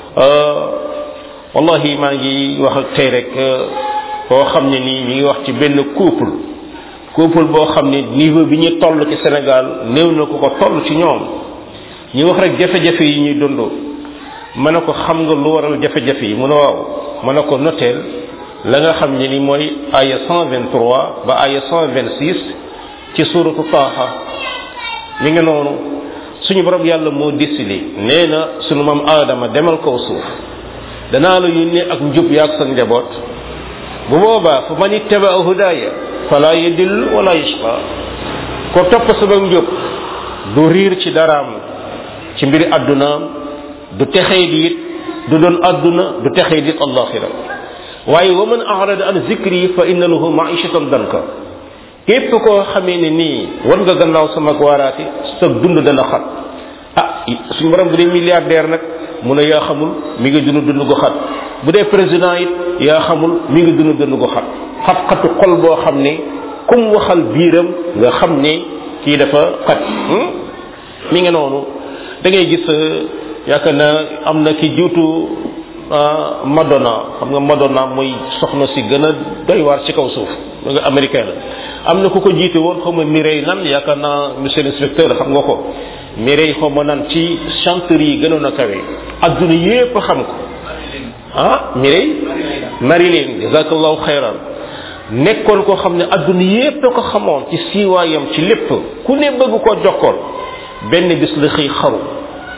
wallahi maa ngi wax ak tey rek koo xam ne nii ñu ngi wax ci benn couple couple boo xam ne niveau bi ñu toll ci Sénégal néew na ko ko toll ci ñoom ñu wax rek jafe-jafe yi ñuy dund ma ne ko xam nga lu waral jafe-jafe yi mu ne waaw ma ne ko noteel la nga xam ne ni mooy aya 123 ba aya 126 ci suratu taaha mi ngi noonu suñu borom yàlla moo décidé nee na suñu maam aadama demal kaw suuf danaa la yónnee ak njub yaag sa njaboot bu boobaa fa man ittaba hudaaya fala yadill wala yashqa ko topp sama njub du riir ci daraam ci mbiri addunaam du texee di it du doon adduna du texee di it allaxira waaye wa man arada an zikri fa inna lahu maishatan danka képp koo xamee ne nii war nga gannaaw sama waaraate sa dund dana xat ah suñu borom bu dee milliardaire nag mu ne yaa xamul mi ngi dund dund gu xat bu dee président it yaa xamul mi ngi dund dund gu xat xat-xatu xol boo xam ne kum waxal biiram nga xam ne kii dafa xat mi ngi noonu da ngay gis yaakaar na am na ki jiitu Madonna xam nga Madonna mooy soxna si gën a doy waar ci kaw suuf ma nga américain la am na ku ko jiite woon xaw ma Mireille nan yaakaar naa monsieur l'inspecteur xam nga ko Mireille xaw ma nan ci chanteur yi gënoon a kawe adduna yépp xam ko ah Mireille Marilyn jazakallahu xayran nekkoon koo xam ne adduna yépp ko xamoon ci siiwaayam ci lépp ku ne bëgg koo jokkoon benn bis la xëy xaru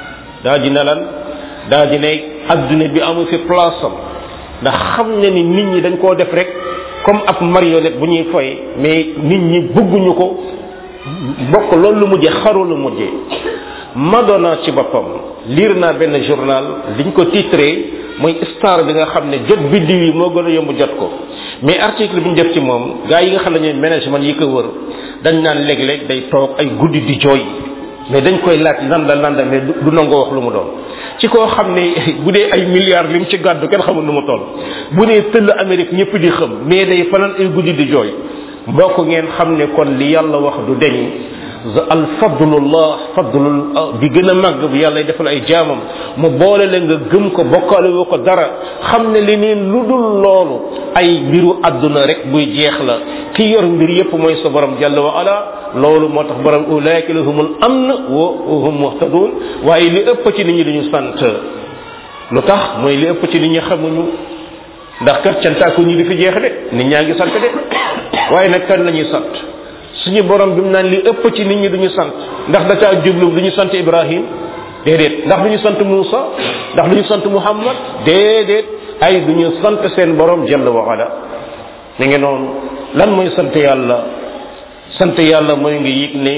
daa dina lan daa dina adduna bi amu fi place am ndax xam na ni nit ñi dañ koo def rek comme ab marionnette bu ñuy foye mais nit ñi bëgguñu ko bokk loolu lu mujjee xaru lu mujjee Madonna ci boppam liir naa benn journal liñ ko titré mooy star bi nga xam ne jot biddiw yi moo gën a yomb jot ko mais article bi ñu def ci moom gars yi nga xam ne ñooy management yi ko wër dañ naan léeg-léeg day toog ay guddi di jooy mais dañ koy laaj nan la nan la mais du nangoo wax lu mu doon ci koo xam ne bu dee ay milliards lim ci gàddu kenn xamul nu mu toll bu nee tëll Amérique ñëpp di xam mais day fanaan ay guddi di jooy mbokk ngeen xam ne kon li yàlla wax du deñ al fadlullah fadlul bi gën a màgg bi yàlla defal ay jaamam mu boole la nga gëm ko bokkaale woo ko dara xam ne li neen lu dul loolu ay mbiru àdduna rek buy jeex la ki yor mbir yépp mooy sa borom jalla wa ala loolu moo tax borom ulaika lahumul amn wa hum muhtadun waaye li ëpp ci nit ñi dañu sant lu tax mooy li ëpp ci nit ñi xamuñu ndax kat cantaaku ñi di fi jeex de nit ñaa ngi sant de waaye nag kan la ñuy sant suñu borom bi mu naan li ëpp ci nit ñi duñu sant ndax da caa jublu duñu sant Ibrahim déedéet ndax duñu sant Moussa ndax duñu sant Muhammad déedéet ay duñu sant seen borom jalla wa ala mi ngi noonu lan mooy sant yàlla sant yàlla mooy nga yëg ne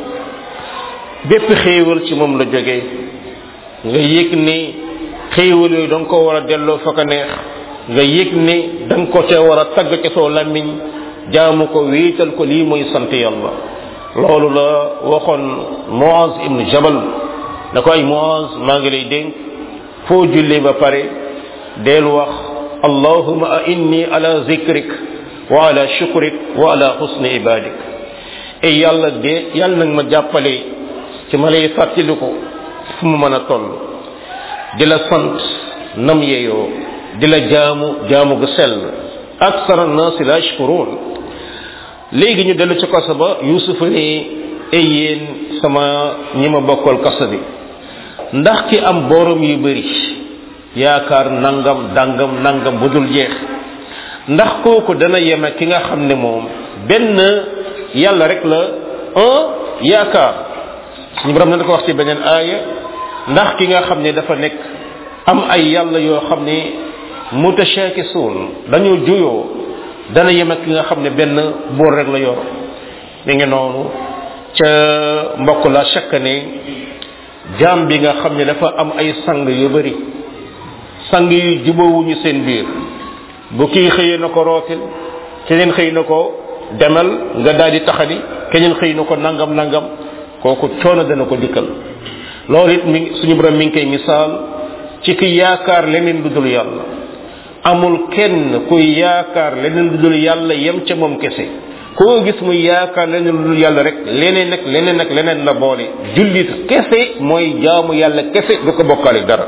bépp xéewal ci moom la jógee nga yëg ne xéewal yooyu da nga ko war a delloo fa ko neex nga yëg ne da nga ko ca war a tagg ca soo làmmiñ jaamu ko wéetal ko lii mooy sant yàlla loolu la waxoon Muaz ibn Jabal da ko ay Muaz maa ngi lay dénk foo jullee ba pare del wax allahuma a inni ala zikrik wa ala shukrik wa ala husni ibadik e yàlla de yàlla nag ma jàppale ci ma lay fàttali ko fu mu mën a toll di la sant nam yeyoo di la jaamu jaamu gu sell aksara naasi la yashkurun léegi ñu dellu ci kaso ba yusuf ne ay yéen sama ñi ma bokkal kaso bi ndax ki am borom yu bëri yaakaar nangam dangam nangam bu dul jeex ndax kooku dana yem ak ki nga xam ne moom benn yàlla rek la un yaakaar suñu borom na da ko wax ci beneen aaya ndax ki nga xam ne dafa nekk am ay yàlla yoo xam ne mutashakisuun dañoo juyoo dana yem ak ki nga xam ne benn boor rek la yor mi ngi noonu ca mbokk la chaque ne jaam bi nga xam ne dafa am ay sang yu bari sang yu jubóowuñu seen biir bu kii xëyee na ko rootil keneen xëy na ko demal nga daal di taxani keneen xëy na ko nangam nangam kooku coono dana ko dikkal loolu it mi suñu borom mi ngi koy misaal ci ki yaakaar leneen lu dul yàlla amul kenn kuy yaakaar leneen lu dul yàlla yem ca moom kese koo gis muy yaakaar leneen lu dul yàlla rek leneen nag leneen nag leneen la boole jullit kese mooy jaamu yàlla kese du ko bokkaale dara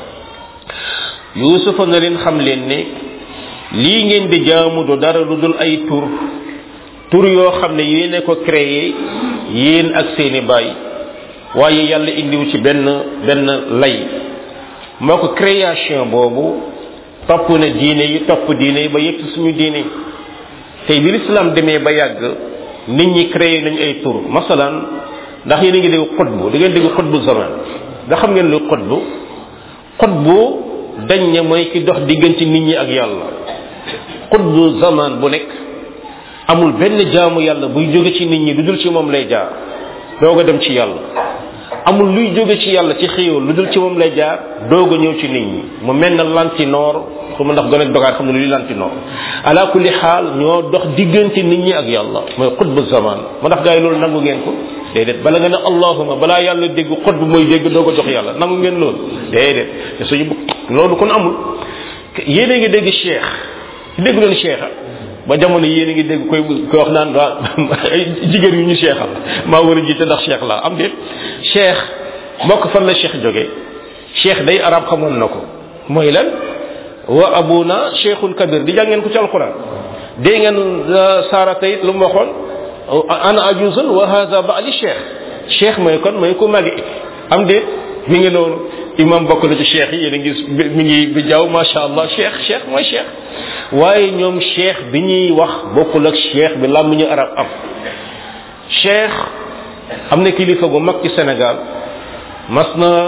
yuusufa na leen xam leen ne lii ngeen di jaamu du dara lu dul ay tur tur yoo xam ne yéene ko créé yéen ak seeni baay waaye yàlla indiwu ci benn benn lay moo ko création boobu topp na diine yi topp diine yi ba yegg ci suñu diine tey bi l'islam demee ba yàgg nit ñi créé nañu ay tur masalan ndax yéen a ngi dégg xutbu da ngeen dégg xutbu zaman nga xam ngeen lu xutbu xutbu dañ ne mooy ki dox diggante nit ñi ak yàlla xutbu zaman bu nekk amul benn jaamu yàlla buy jóge ci nit ñi lu dul ci moom lay jaar doog a dem ci yàlla amul luy jóge ci yàlla ci xéewal lu dul ci moom lay jaar doog a ñëw ci nit ñi mu mel na lantinoor xuma ndax gën a dogaat xam ne luy lantinoor ala kulli xaal ñoo dox diggante nit ñi ak yàlla mooy xutbu zaman mu ndax gars yi loolu nangu ngeen ko déedéet bala nga ne allahuma balaa yàlla dégg xutbu mooy dégg doog a jox yàlla nangu ngeen loolu déedéet te suñu loolu kon amul yéen a ngi dégg cheikh dégg leen cheikh ba jamono yéen a ngi dégg koy koy wax naan waa ay jigéen yu ñu cheikhal maa war a jiite ndax cheikh laa am déet cheikh mbokk fan la cheikh jóge cheikh day arab xamoon na ko mooy lan wa abuna cheikhun kabir di jàngeen ko ci alquran dégg ngeen saara tayit lu mu waxoon ana ajuzun wa hadha ba'li cheikh cheikh mooy kon mooy ku magi am déet mi ngi noonu imam bokk na ci cheikh yi yéen a ngi mi ngi bi jaww macha allah cheikh cheikh mooy cheikh waaye ñoom cheikh bi ñuy wax bokkul ak cheikh bi làmm ñu arab am cheikh am na kilifa gu mag ci Sénégal mas na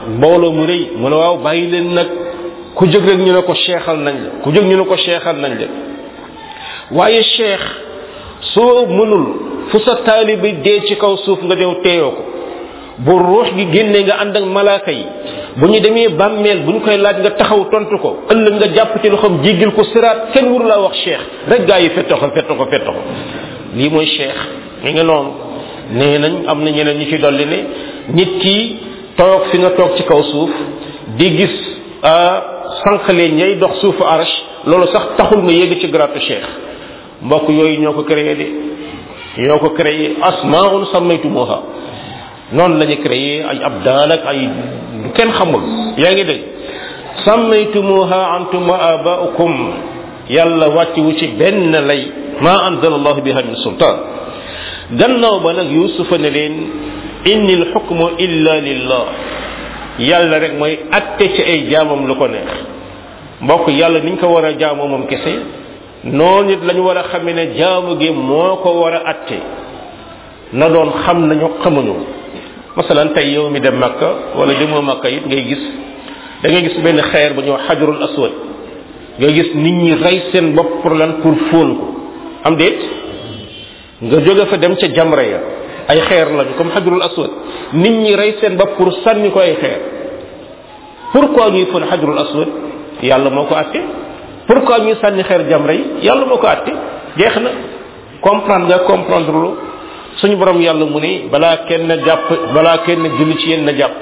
mbooloo mu rëy mu ne waaw bàyyi leen nag ku jóg rek ñu ne ko seexal nañ la ku jóg ñu ne ko seexal nañ la waaye cheikh soo mënul fu sa taalibi dee ci kaw suuf nga dew teeyoo ko bu ruux gi génnee nga ànd ak malaaka yi bu ñu demee bàmmeel bu ñu koy laaj nga taxaw tontu ko ëllëg nga jàpp ci loxoom jéggil ko siraat kenn wuru laa wax cheikh rek gaa yi fetto ko fetto ko fetto ko lii mooy cheikh mi nga noonu nee nañ am na ñeneen ñu ci dolli ne nit ki toog fi nga toog ci kaw suuf di gis sànqalee ñay dox suufu arash loolu sax taxul nga yegg ci gratu cheikh mbokk yooyu ñoo ko créé de ñoo ko créé asmaun sammaytumuha noonu la ñu créé ay abdal ak ay du kenn xamul yaa ngi dégg sammaytumuha antum wa abaukum yàlla wàcciwu ci benn lay ma anzala allahu biha min sultan gannaaw ba nag yusufa ne leen inni lxukmu illa lillah yàlla rek mooy atte ci ay jaamam lu ko neex mbokk yàlla niñ ko war a jaamoo moom kese noonu it lañu war a xamee ne jaamu gi moo ko war a atte na doon xam nañu xamuñu masalan tey yow mi dem makka wala demoo makka it ngay gis da ngay gis benn xeer bu ñëw xajarul aswad nga gis nit ñi rey seen bopp pour lan pour fóon ko am déet nga jóge fa dem ca jamra ya ay xeer lañu comme xajarul aswad nit ñi rey seen bopp pour sànni ko ay xeer pourquoi ñuy fóon xajarul aswad yàlla moo ko atte pourquoi ñuy sànni xeer jamra yi yàlla moo ko atte jeex na comprendre nga comprendre lu suñu borom yàlla mu ne balaa kenn jàpp balaa kenn julli ci yéen na jàpp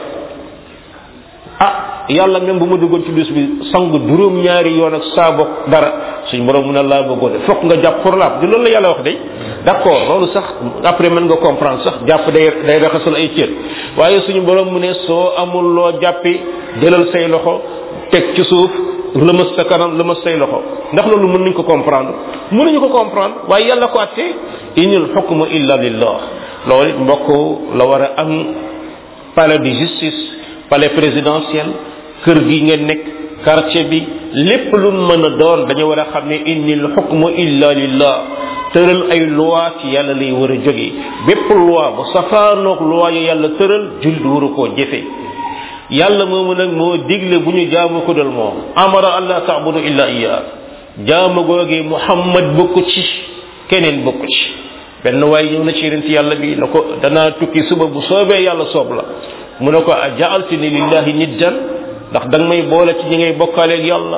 ah yàlla même bu ma duggoon ci dus bi sangu juróom ñaari yoon ak saabo dara suñu borom mu ne laa bëggoon de fokk nga jàpp pour laab di loolu la yàlla wax de d'accord loolu sax après mën nga comprendre sax jàpp day day raxasul ay cër waaye suñu borom mu ne soo amul loo jàppi jëlal say loxo teg ci suuf lëmas sa kanam lëmas say loxo ndax loolu mën nañ ko comprendre mën nañu ko comprendre waaye yàlla ko atte inil xukmu illa lillah loolu it mbokk la war a am palais de justice palais présidentiel kër gi ngeen nekk quartier bi lépp lu mën a doon dañu war a xam ne inil xukmu illa lillah tëral ay loi ci yàlla lay war a jóge bépp loi bu safaanoog loi yu yàlla tëral jullit waru koo jëfe yàlla moomu nag moo digle bu ñu jaamu ko dal moom amara allah taabudu illa iya jaamu googee muhammad bokku ci keneen bokku ci benn waaye ñëw na ci yonent yàlla bi na ko danaa tukki suba bu soobee yàlla soob la mu ne ko a jaaltini lillahi niddan ndax da nga may boole ci ñi ngay bokkaaleeg yàlla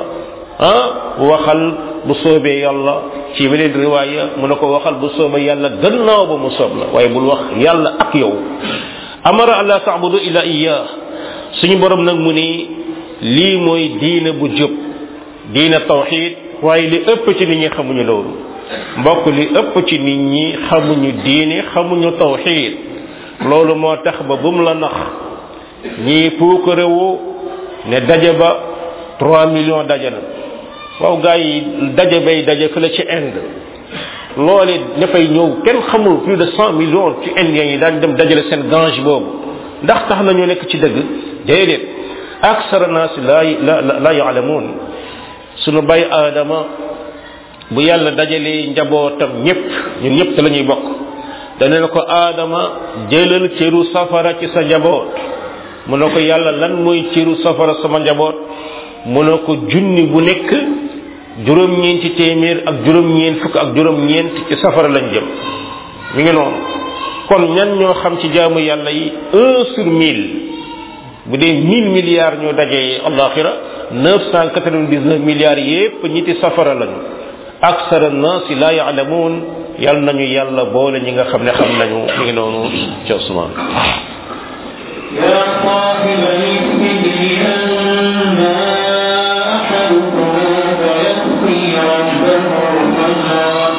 ah waxal bu soobee yàlla ci beneen riwaaya mu ne ko waxal bu soobee yàlla gannaaw ba mu soob la waaye bul wax yàlla ak yow amara allah taabudu illa iya suñu borom nag mu ni lii mooy diina bu jub diina tawxid waaye li ëpp ci nit ñi xamuñu loolu mbokk li ëpp ci nit ñi xamuñu diine xamuñu tawxid loolu moo tax ba bum la nax ñii puukarewu ne daje ba 3 millions daje na waaw gaa yi daje bay daje fële ci Inde loole dafay ñëw kenn xamul plus de 100 millions ci indiens yi daan dem dajale seen gange boobu ndax tax nañu nekk ci dëgg déedéet aksara naas la la la yaalamuun sunu bay aadama bu yàlla dajalee njabootam ñëpp ñun ñëpp te la ñuy bokk dana ne ko aadama jëlal cëru safara ci sa njaboot mu ne ko yàlla lan mooy cëru safara sama njaboot mu ne ko junni bu nekk juróom-ñeenti téeméer ak juróom-ñeent fukk ak juróom-ñeent ci safara lañ jëm mi ngi noonu kon ñan ñoo xam ci jaamu yàlla yi un sur mille bu dee mille milliards ñoo dajee alaxira neuf cent quatre-vingt-dix-neuf milliards yépp ñiti safara lañu aksara naasi la yaalamuun yal nañu yàlla boole ñi nga xam ne xam nañu mi ngi noonu ci Ousmane يا صاحب السجن أما أحدكم فيسقي ربه فجرا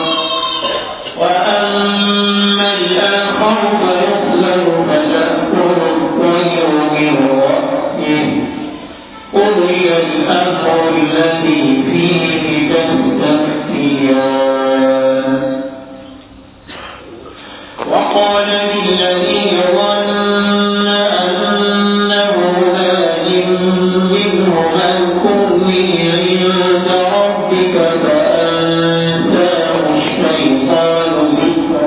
وأما الآخر فيصلب فتأكل الطير من رأسه قضي الأمر الذي فيه تستفتيان وقال للذي ظن أنه ناج منه اذكرني عند ربك فأنساه الشيطان ذكر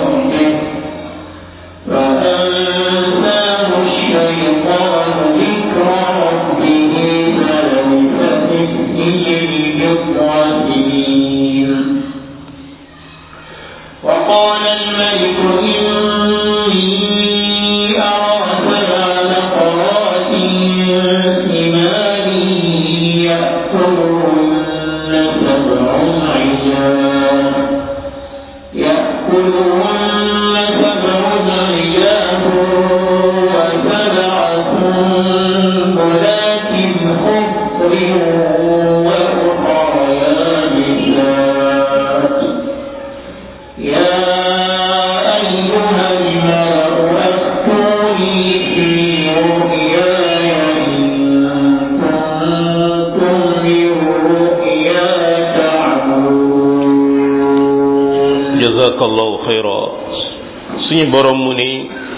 ربه فأنساه الشيطان ذكر suñu borom mu ne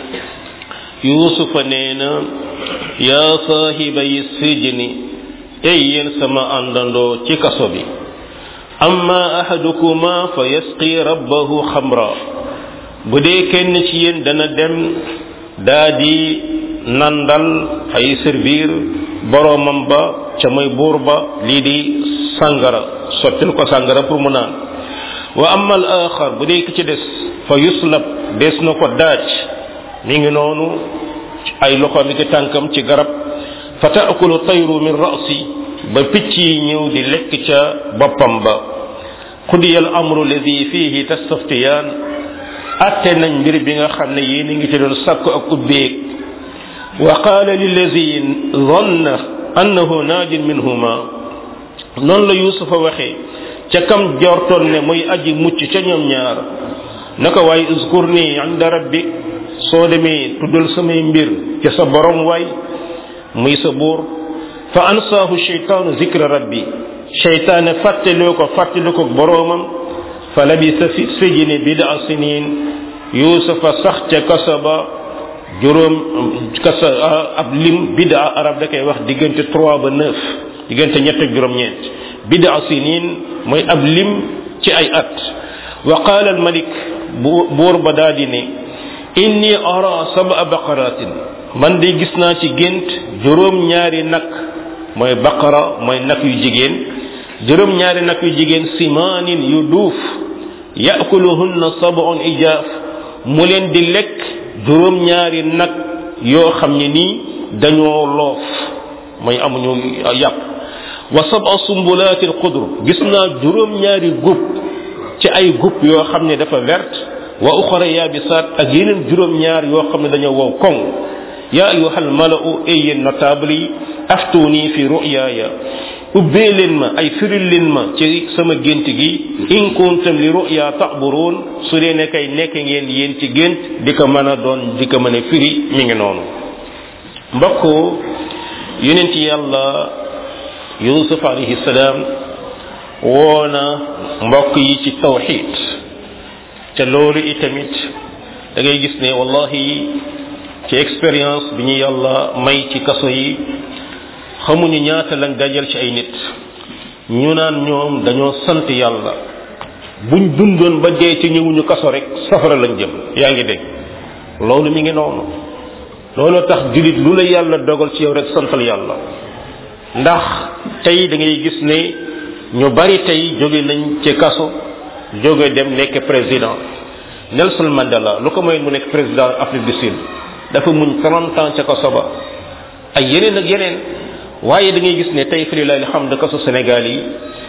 yuusufa nee na yaa saahiba yi sijni ey yéen sama àndandoo ci kaso bi amma ahadukuma fa yasqi rabbahu xamra bu dee kenn ci yéen dana dem daa di nandal ay servir boromam ba ca mooy buur ba lii di sàngara sottil ko sàngara pour mu naan wa amma al axar bu dee ki ci des fa yuslab des na ko daaj mi ngi noonu ay loxo mi ki tànkam ci garab fa taakulu tayru min rasi ba picc yi ñëw di lekk ca boppam ba qudiya al amru alladi fihi tastaftiyaan atte nañ mbir bi nga xam ne yéen a ngi ci doon sakku ak ubbeeg wa qaala lillazi zanna annahu naajin minhuma noonu la yusufa waxee ca kam jortoon ne muy aji mucc ca ñoom ñaar naka waaye uskur ni inda rabbik soo demee tuddal samay mbir ca sa borom waay muy sa buur fa ansaahu sheytaanu zikra rabbi sheytaane fàttaloo ko fàttali ko boroomam fa labisa fi sijni bida sinin yusufa sax ca kasa ba juróom kasa ab lim bida arab da koy wax diggante trois ba neuf diggante ñett ak juróom-ñeent bida sinin mooy ab lim ci ay at wa qaala al malik buur ba daa di ne inni ara saba baqaratin man de gis naa ci gént juróom ñaari nag mooy baqara mooy nag yu jigéen juróom ñaari nag yu jigéen simaanin yu duuf yakuluhunna sab'un ijaaf mu leen di lekk juróom ñaari nag yoo xam ne nii dañoo loof mooy amuñu yàpp wa sab'a sumbulaatin xudr gis naa juróom ñaari gub ci ay gub yoo xam ne dafa verte wa uxara yaabisaat ak yeneen juróom ñaar yoo xam ne dañoo wow koŋ yaa ayuhal mala'u ay yéen notable yi aftuni fi ru'yaaya ubbee leen ma ay firil leen ma ci sama gént gi in kuntum li ru'ya ta'burun su dee ne kay nekk ngeen yéen ci gént di ko mën a doon di ko mën a firi mi ngi noonu mbokk yonent yàlla yusuf alayhi salaam woona mbokk yi ci tawxid te loolu itamit da ngay gis ne wallahi ci expérience bi ñu yàlla may ci kaso yi xamuñu ñaata lañ dajal ci ay nit ñu naan ñoom dañoo sant yàlla buñ dundoon ba dee ci ñëwuñu kaso rek safara lañ jëm yaa ngi dégg loolu mi ngi noonu loolu tax julit lu la yàlla dogal ci yow rek santal yàlla ndax tey da ngay gis ne ñu bari tey jóge nañ ci kaso jóge dem nekk président Nelson Mandela lu ko mooy mu nekk président Afrique du Sud dafa muñ 30 ans ca kaso ba ay yeneen ak yeneen waaye da ngay gis ne tey fii la xam ne kaso Sénégal yi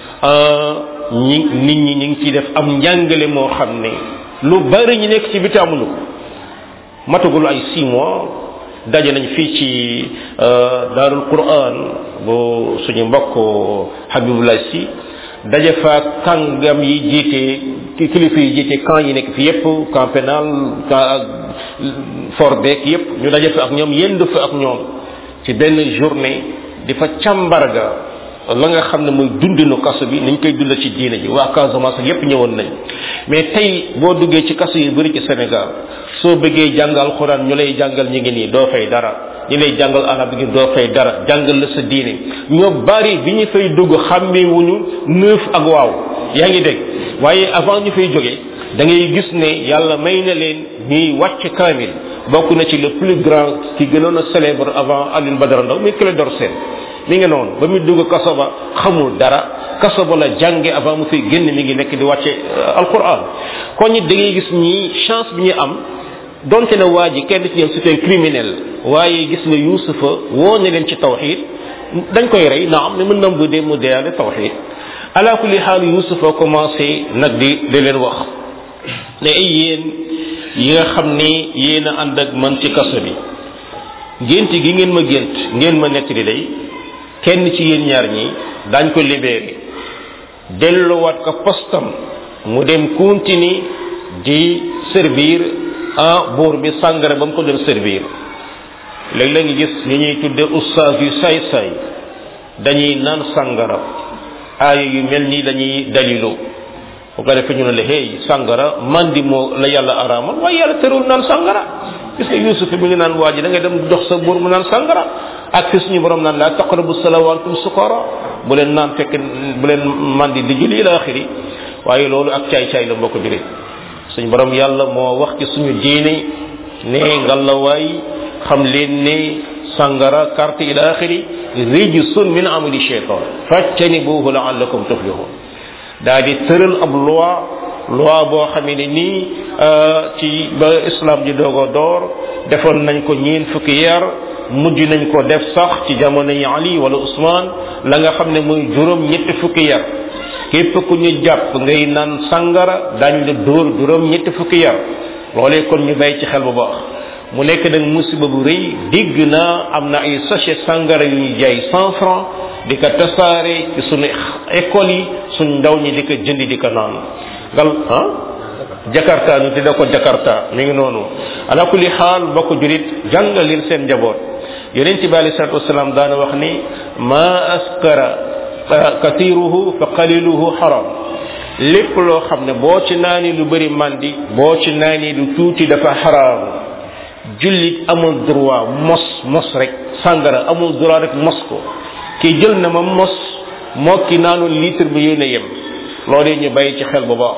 ñi nit ñi ñu ngi ciy def am njàngale moo xam ne lu bari ñu nekk ci biti amuñu ko matagul ay 6 mois daje nañ fii ci daarul Quran bu suñu mbokk Habibullah si daje fa kàngam yi jiite kilifa yi jiite camp yi nekk fi yépp camp pénal camp ak fort beek yépp ñu daje fa ak ñoom yendu fa ak ñoom ci benn journée di fa càmbarga la nga xam ne mooy dundinu kaso bi niñ koy dundal ci diine ji waa Casamance ak yépp ñëwoon nañ mais tey boo duggee ci kaso yu bëri ci Sénégal soo bëggee jàng alxuraan ñu lay jàngal ñu ngi nii doo fay dara ñi lay jàngal arab gi doo fay dara jàngal la sa diine ñoo bari bi ñu fay dugg xàmmewuñu neuf ak waaw yaa ngi dégg waaye avant ñu fay jóge da ngay gis ne yàlla may na leen ñuy wàcc kaamil bokk na ci le plus grand ki gënoon a célèbre avant Alioune Badara Ndaw muy Clédor Sène mi ngi noonu ba muy dugg kaso ba xamul dara kaso ba la jànge avant mu fay génn mi ngi nekk di wàcce alquran kon ñi da ngay gis ñi chance bi ñu am donte na waa ji kenn ci ñoom c'est un criminel waaye gis nga yusufa woo na leen ci tawxid dañ koy rey na am ne mën nam bu dee mu deyaale tawxid ala kulli xaal yusufa commencé nag di di leen wax ne ay yéen yi nga xam ni yéen a ànd ak man ci kaso bi gént gi ngeen ma gént ngeen ma nekk di day kenn ci yéen ñaar ñi dañ ko libéré delluwaat ko postam mu dem continue di servir ah buur bi sàngara ba mu ko doon servir léegi la ngi gis ñi ñuy tudde ustaas yu say-say dañuy naan sàngara aaya yu mel nii dañuy dalilu bu ko defee ñu ne la hey sangara mandi moo la yàlla araamal waaye yàlla terul naan sangara gis nga yusuf mi ngi naan waa ji da ngay dem dox sa buur mu naan sangara ak fi suñu borom naan la taqrabu salawaantum sukara bu leen naan fekk bu leen mandi di julli ila axiri waaye loolu ak caay caay la mbokk julit suñu borom yàlla moo wax ci suñu diine ne ngalawaay xam leen ne sangara carte ila axiri rijsun min amali shaytan fajtanibuhu laallakum tuflihun daa di tëral ab loi loi boo xamee ne nii ci ba islam ji doog a door defoon nañ ko ñeen fukki yar mujj nañ ko def sax ci jamono yi ali wala usman la nga xam ne muy juróom ñetti fukki yar képp ku ñu jàpp ngay naan sangara dañ la dóor juróom ñetti fukki yar loolee kon ñu bàyyi ci xel bu baax mu nekk nag musiba bu rëy digg naa am na ay sachet sangara yu ñuy jaay cent franc di ko tasaare ci sunu école yi suñ ndaw ñi di ko jëndi di ko naan ngal ah jakarta ñu tudde ko jakarta mi ngi noonu ala kulli xaal bokk julit jàngal leen seen njaboot yonent bi alei salatu wasalaam daana wax ni ma askara katiruhu fa qaliluhu haram lépp loo xam ne boo ci naani lu bëri mandi boo ci naani lu tuuti dafa haram jullit amul droit mos mos rek sàngara amul droit rek mos ko ki jël na ma mos moo ki naanu litre bi yéen a yem loolu ñu bàyyi ci xel bu baax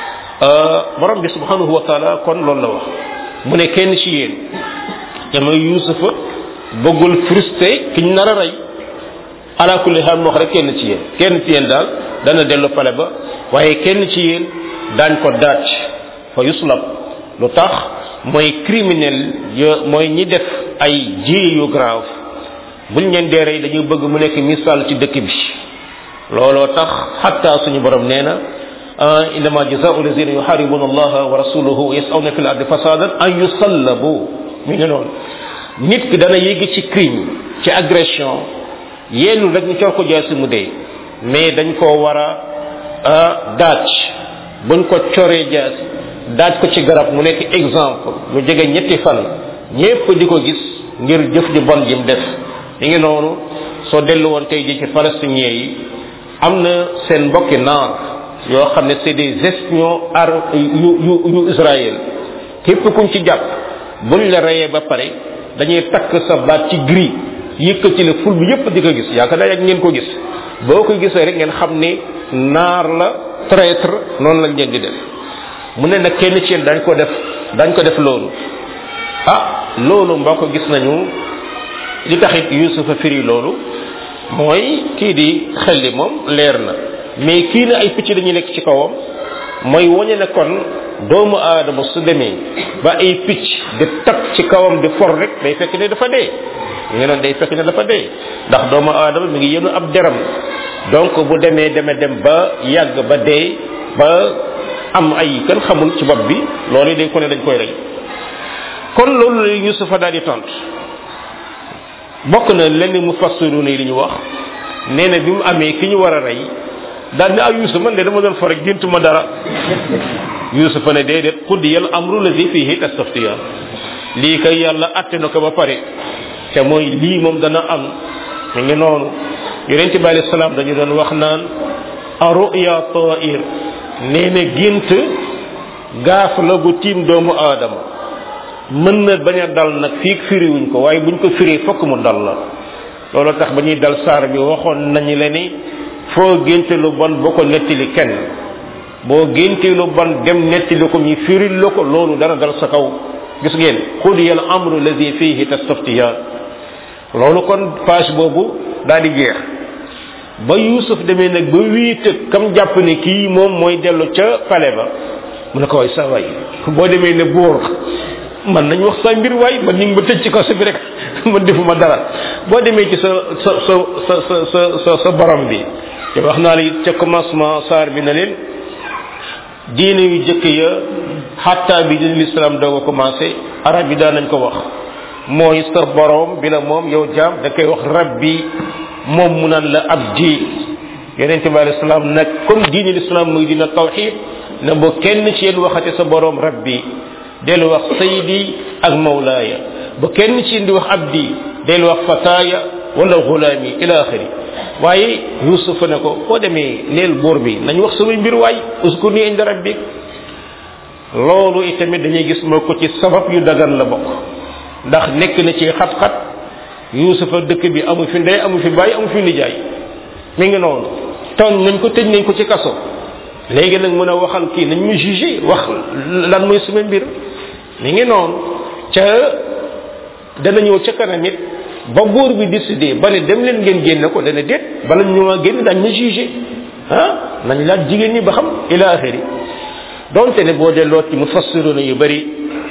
borom bi subhanahu wa taala kon loolu la wax mu ne kenn ci yéen te mooy yusufa bëggul frustré ki ñu nar a rey ala kulli xaal mu wax rek kenn ci yéen kenn ci yéen daal dana dellu pale ba waaye kenn ci yéen daañ ko daaj fa yuslab lu tax mooy criminel yo mooy ñi def ay ji yu grave buñ leen dee rey dañu bëgg mu nekk misaal ci dëkk bi looloo tax xatta suñu borom nee na innama jazaau lazina yuharibuna allaha wa rasuluhu wa yasawna fi l ardi fasadan an yusallabu mi ngi noonu nit ki dana yéegi ci crime ci agression yéenul rek ñu cor ko jaasi mu dee mais dañ koo war a daaj buñ ko coree jaasi daaj ko ci garab mu nekk exemple mu jege ñetti fan ñépp di ko gis ngir jëf ju bon jim def mi ngi noonu soo dellu woon tey ji ci palestiniens yi am na seen mbokki naar yoo xam ne c'est des espions ar yu yu yu Israël képp kuñ ci jàpp buñ la reyee ba pare dañuy takk sa baat ci gris yëkkati la ful bi yépp di ko gis yaakaar naa yàgg ngeen ko gis boo ko gisee rek ngeen xam ne naar la traître noonu lañ leen di def mu ne nag kenn ci yéen dañ ko def dañ ko def loolu ah loolu mbokk gis nañu li taxit yusufa firi loolu mooy kii di xel li moom leer na mais kii ne ay picc dañuy nekk ci kawam mooy wañe ne kon doomu aadama su demee ba ay picc di tag ci kawam di for rek day fekk ne dafa dee ñu noon day fekk ne dafa dee ndax doomu aadama mi ngi yenu ab deram donc bu demee deme dem ba yàgg ba dee ba am ay kan xamul ci bopp bi loolu day ko ne dañ koy rey kon loolu la yusufa daal di tontu bokk na lenn mu fassiru ne li ñu wax nee na bi mu amee ki ñu war a rey daal ne ah yusuf man de dama doon fa rek géntuma dara yusuf ne déedéet qudiyal amru lazi fihi tastaftiya lii kay yàlla atte na ko ba pare te mooy lii moom dana am mi ngi noonu yonent bi alayhi salaam dañu doon wax naan aruya ta'ir nee na gént gaaf la gu tiim doomu aadama mën na bañ a dal nag fii firiwuñ ko waaye buñ ko firee fokk mu dal la loolu tax ba ñuy dal saar bi waxoon nañu le ni foo génte lu bon boo ko nettali kenn boo génte lu bon dem nettali ko ñu firil la ko loolu dana dal sa kaw gis ngeen xudiya al amru lazi fihi tastaftiyan loolu kon page boobu daal di jeex ba yusuf demee nag ba wiite kam jàpp ne kii moom mooy dellu ca pale ba mu ne ko waay sa waay boo demee ne buur man nañ wax sa mbir waay man ñu ngi ba tëj ci kaso bi rek man defuma dara boo demee ci sa sa sa sa sa sa sa borom bi te wax naa la it ca commencement saar bi na leen diine yu jëkk ya xatta bi din l'islam doog a commencé arab yi daan nañ ko wax mooy sa borom bi la moom yow jaam da koy wax rabbi moom mu naan la abdi yonent bi alayhi salaam nag comme diine l'islam muy dina tawxid na bo kenn ci yéen waxate sa borom rabbi del wax saydi ak mawlaaya ba kenn ci indi wax abdi del wax fataaya wala gulaami ila axiri waaye Yuusuf ne ko boo demee neel buur bi nañ wax samay mbir waay uskur ni inda rabbik loolu itamit dañuy gis moo ko ci sabab yu dagan la bokk ndax nekk na ci xat-xat Yuusufa dëkk bi amu fi ndey amu fi bàyyi amu fi nijaay mi ngi noonu tooñ nañ ko tëj nañ ko ci kaso léegi nag mën a waxal kii nañ mu jugé wax lan mooy sama mbir mi ngi noonu ca dana ñëw ca kanam it ba buur bi décidé ba ne dem leen ngeen génne ko dana déet bala ñu ma génn dañ ma jugé ah nañ laaj jigéen ñi ba xam ila axiri donte ne boo delloo ci mufassiruna yu bari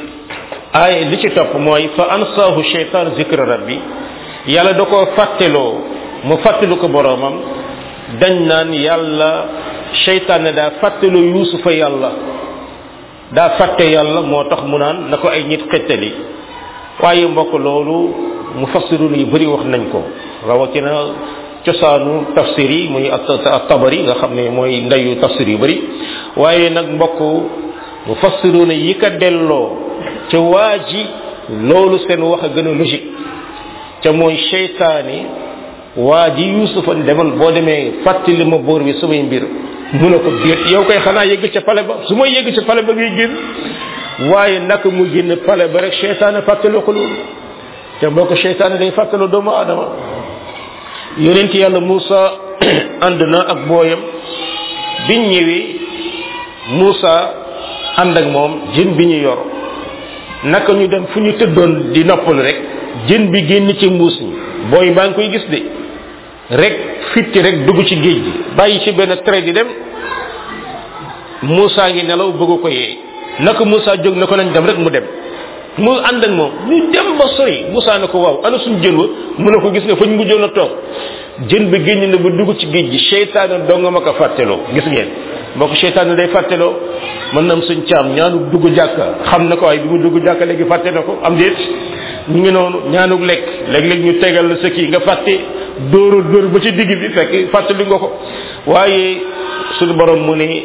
ay li ci topp mooy fa ansaahu shaytan zikra rabbi yàlla da koo fàtteloo mu fàttelu ko boroomam dañ naan yàlla shaytan ne daa fàtteloo yuusufa yàlla daa fàtte yàlla moo tax mu naan na ko ay nit xettali waaye mbokk loolu mufassirun yu bari wax nañ ko rawatina cosaanu tafsir yi muy at tabari nga xam ne mooy ndeyu tafsir yu bari waaye nag mbokk mufassiruna yi ka delloo ca waa ji loolu seen wax a gën a logique ca mooy seytaane waa ji yusufa demal boo demee fàttali ma boor bi samay mbir mu ne ko déet yow koy xanaa yëgg ca pale ba su may yëgg ca pale ba ngay génn waaye naka mu génn pale ba rek seytaane fàttaloo ko loolu te mbokk seytaane day fàttaloo doomu aadama yonent yàlla Moussa ànd na ak booyam biñ ñëwee Moussa ànd ak moom jën bi ñu yor naka ñu dem fu ñu tëddoon di noppal rek jën bi génn ci mbuus mi booy baa ngi koy gis de rek fitti rek dugg ci géej gi bàyyi ci benn trait di dem Moussa ngi nelaw bëgg ko yee naka Moussa jóg na ko nañ dem rek mu dem mu ànd ak moom ñu dem ba sori Moussa ne ko waaw ana suñ jën wa mu ne ko gis nga fañ mujjoon a toog jën bi génn na ba dugg ci géej gi seytaane dong ma ko fàtteloo gis ngeen mbokk seytaane day fàtteloo mën na am suñ caam ñaanu dugg jàkka xam na ko waaye bi mu dugg jàkka léegi fàtte na ko am déet ñu ngi noonu ñaanug lekk léeg-léeg ñu tegal la sa kii nga fàtte dóoru dóor ba ci digg bi fekk fàttali nga ko waaye suñu borom mu ne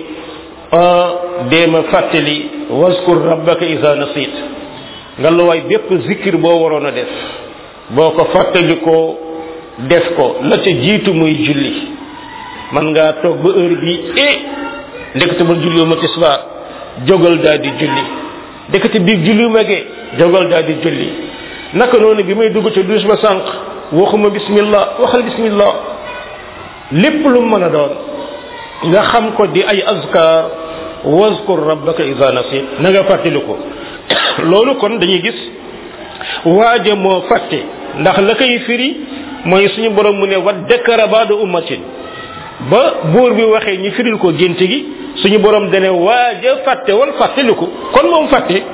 deema fàttali waskur rabbaka isa nasit nga la waay bépp zikir boo waroon a def boo ko fàttali ko def ko la ca jiitu muy julli man ngaa toog ba heure bi eh ndekete man julli ma tisbaar jógal daal di julli ndekete biig julli ma gee jógal daal di julli naka noonu bi may dugg ca douche ba sànq waxuma bismillah waxal bismillah lépp lu mën a doon nga xam ko di ay azkar wazkur rabbaka idha nasit na nga fàttali ko loolu kon dañuy gis waaja moo fàtte ndax la koy firi mooy suñu borom mu ne wa dakara baada ummatin ba buur bi waxee ñi firil ko gént gi suñu borom dane waaja fàtte wal fàttaliku kon moom fàtte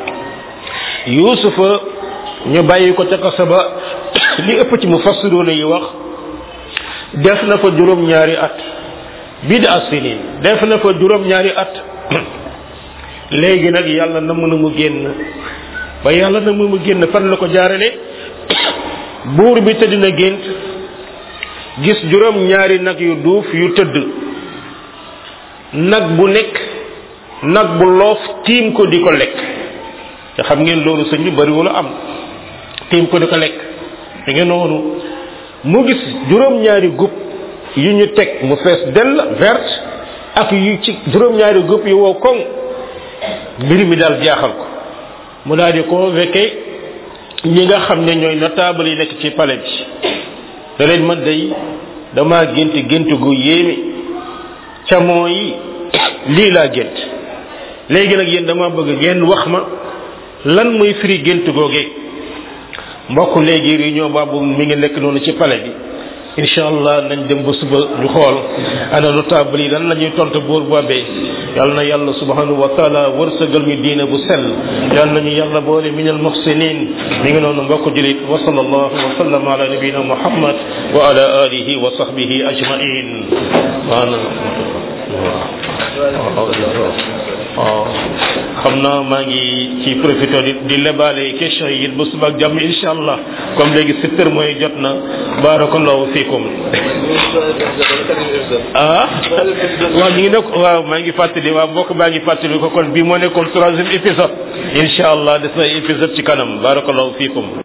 yusufa ñu bàyyi ko ca kaso ba li ëpp ci mu fassiroona yi wax def na fa juróom ñaari at bida sinin def na fa juróom ñaari at léegi nag yàlla na mën a mu génn ba yàlla na mu mu génn fan la ko jaarale buur bi tëdd na gént gis juróom ñaari nag yu duuf yu tëdd nag bu nekk nag bu loof tiim ko di ko lekk te xam ngeen loolu sëñ bi bariwul am tiim ko di ko lekk da ngeen noonu mu gis juróom ñaari gub yu ñu teg mu fees dell verte ak yu ci juróom ñaari gub yu wow koŋ mbir mi daal jaaxal ko mu daal di convoqué ñi nga xam ne ñooy notable yi nekk ci palais bi da leen man day dama gént gént gu yéeme ca mooy lii laa gént léegi nag yéen dama bëgg ngeen wax ma lan mooy firi gént googee mbokk léegi réunion boobu mi ngi nekk noonu ci palais bi incha allah nañ dem ba suba ñu xool ana notable yi lan la ñuy tontu buur boobee yal na yàlla subhanahu wa taala wërsëgal ñu diine bu sell yal nañu yàlla boole min al muhsinin mi ngi noonu mbokk julit wa sallallahu wa sallam ala nabina muhammad wa ala alihi wa sahbihi ajmain maana waaw xam naa maa ngi ci profité di di lebaale question yi it ba suba ak jàmm incha allah comme léegi sept heures mooy jot na barakallahu fikum ah waaw ñu ngi nekk waaw maa ngi fàttali waaw mbokk maa ngi fàttali ko kon bii moo nekkoon troisième épisode incha allah des na épisode ci kanam barakallahu fikum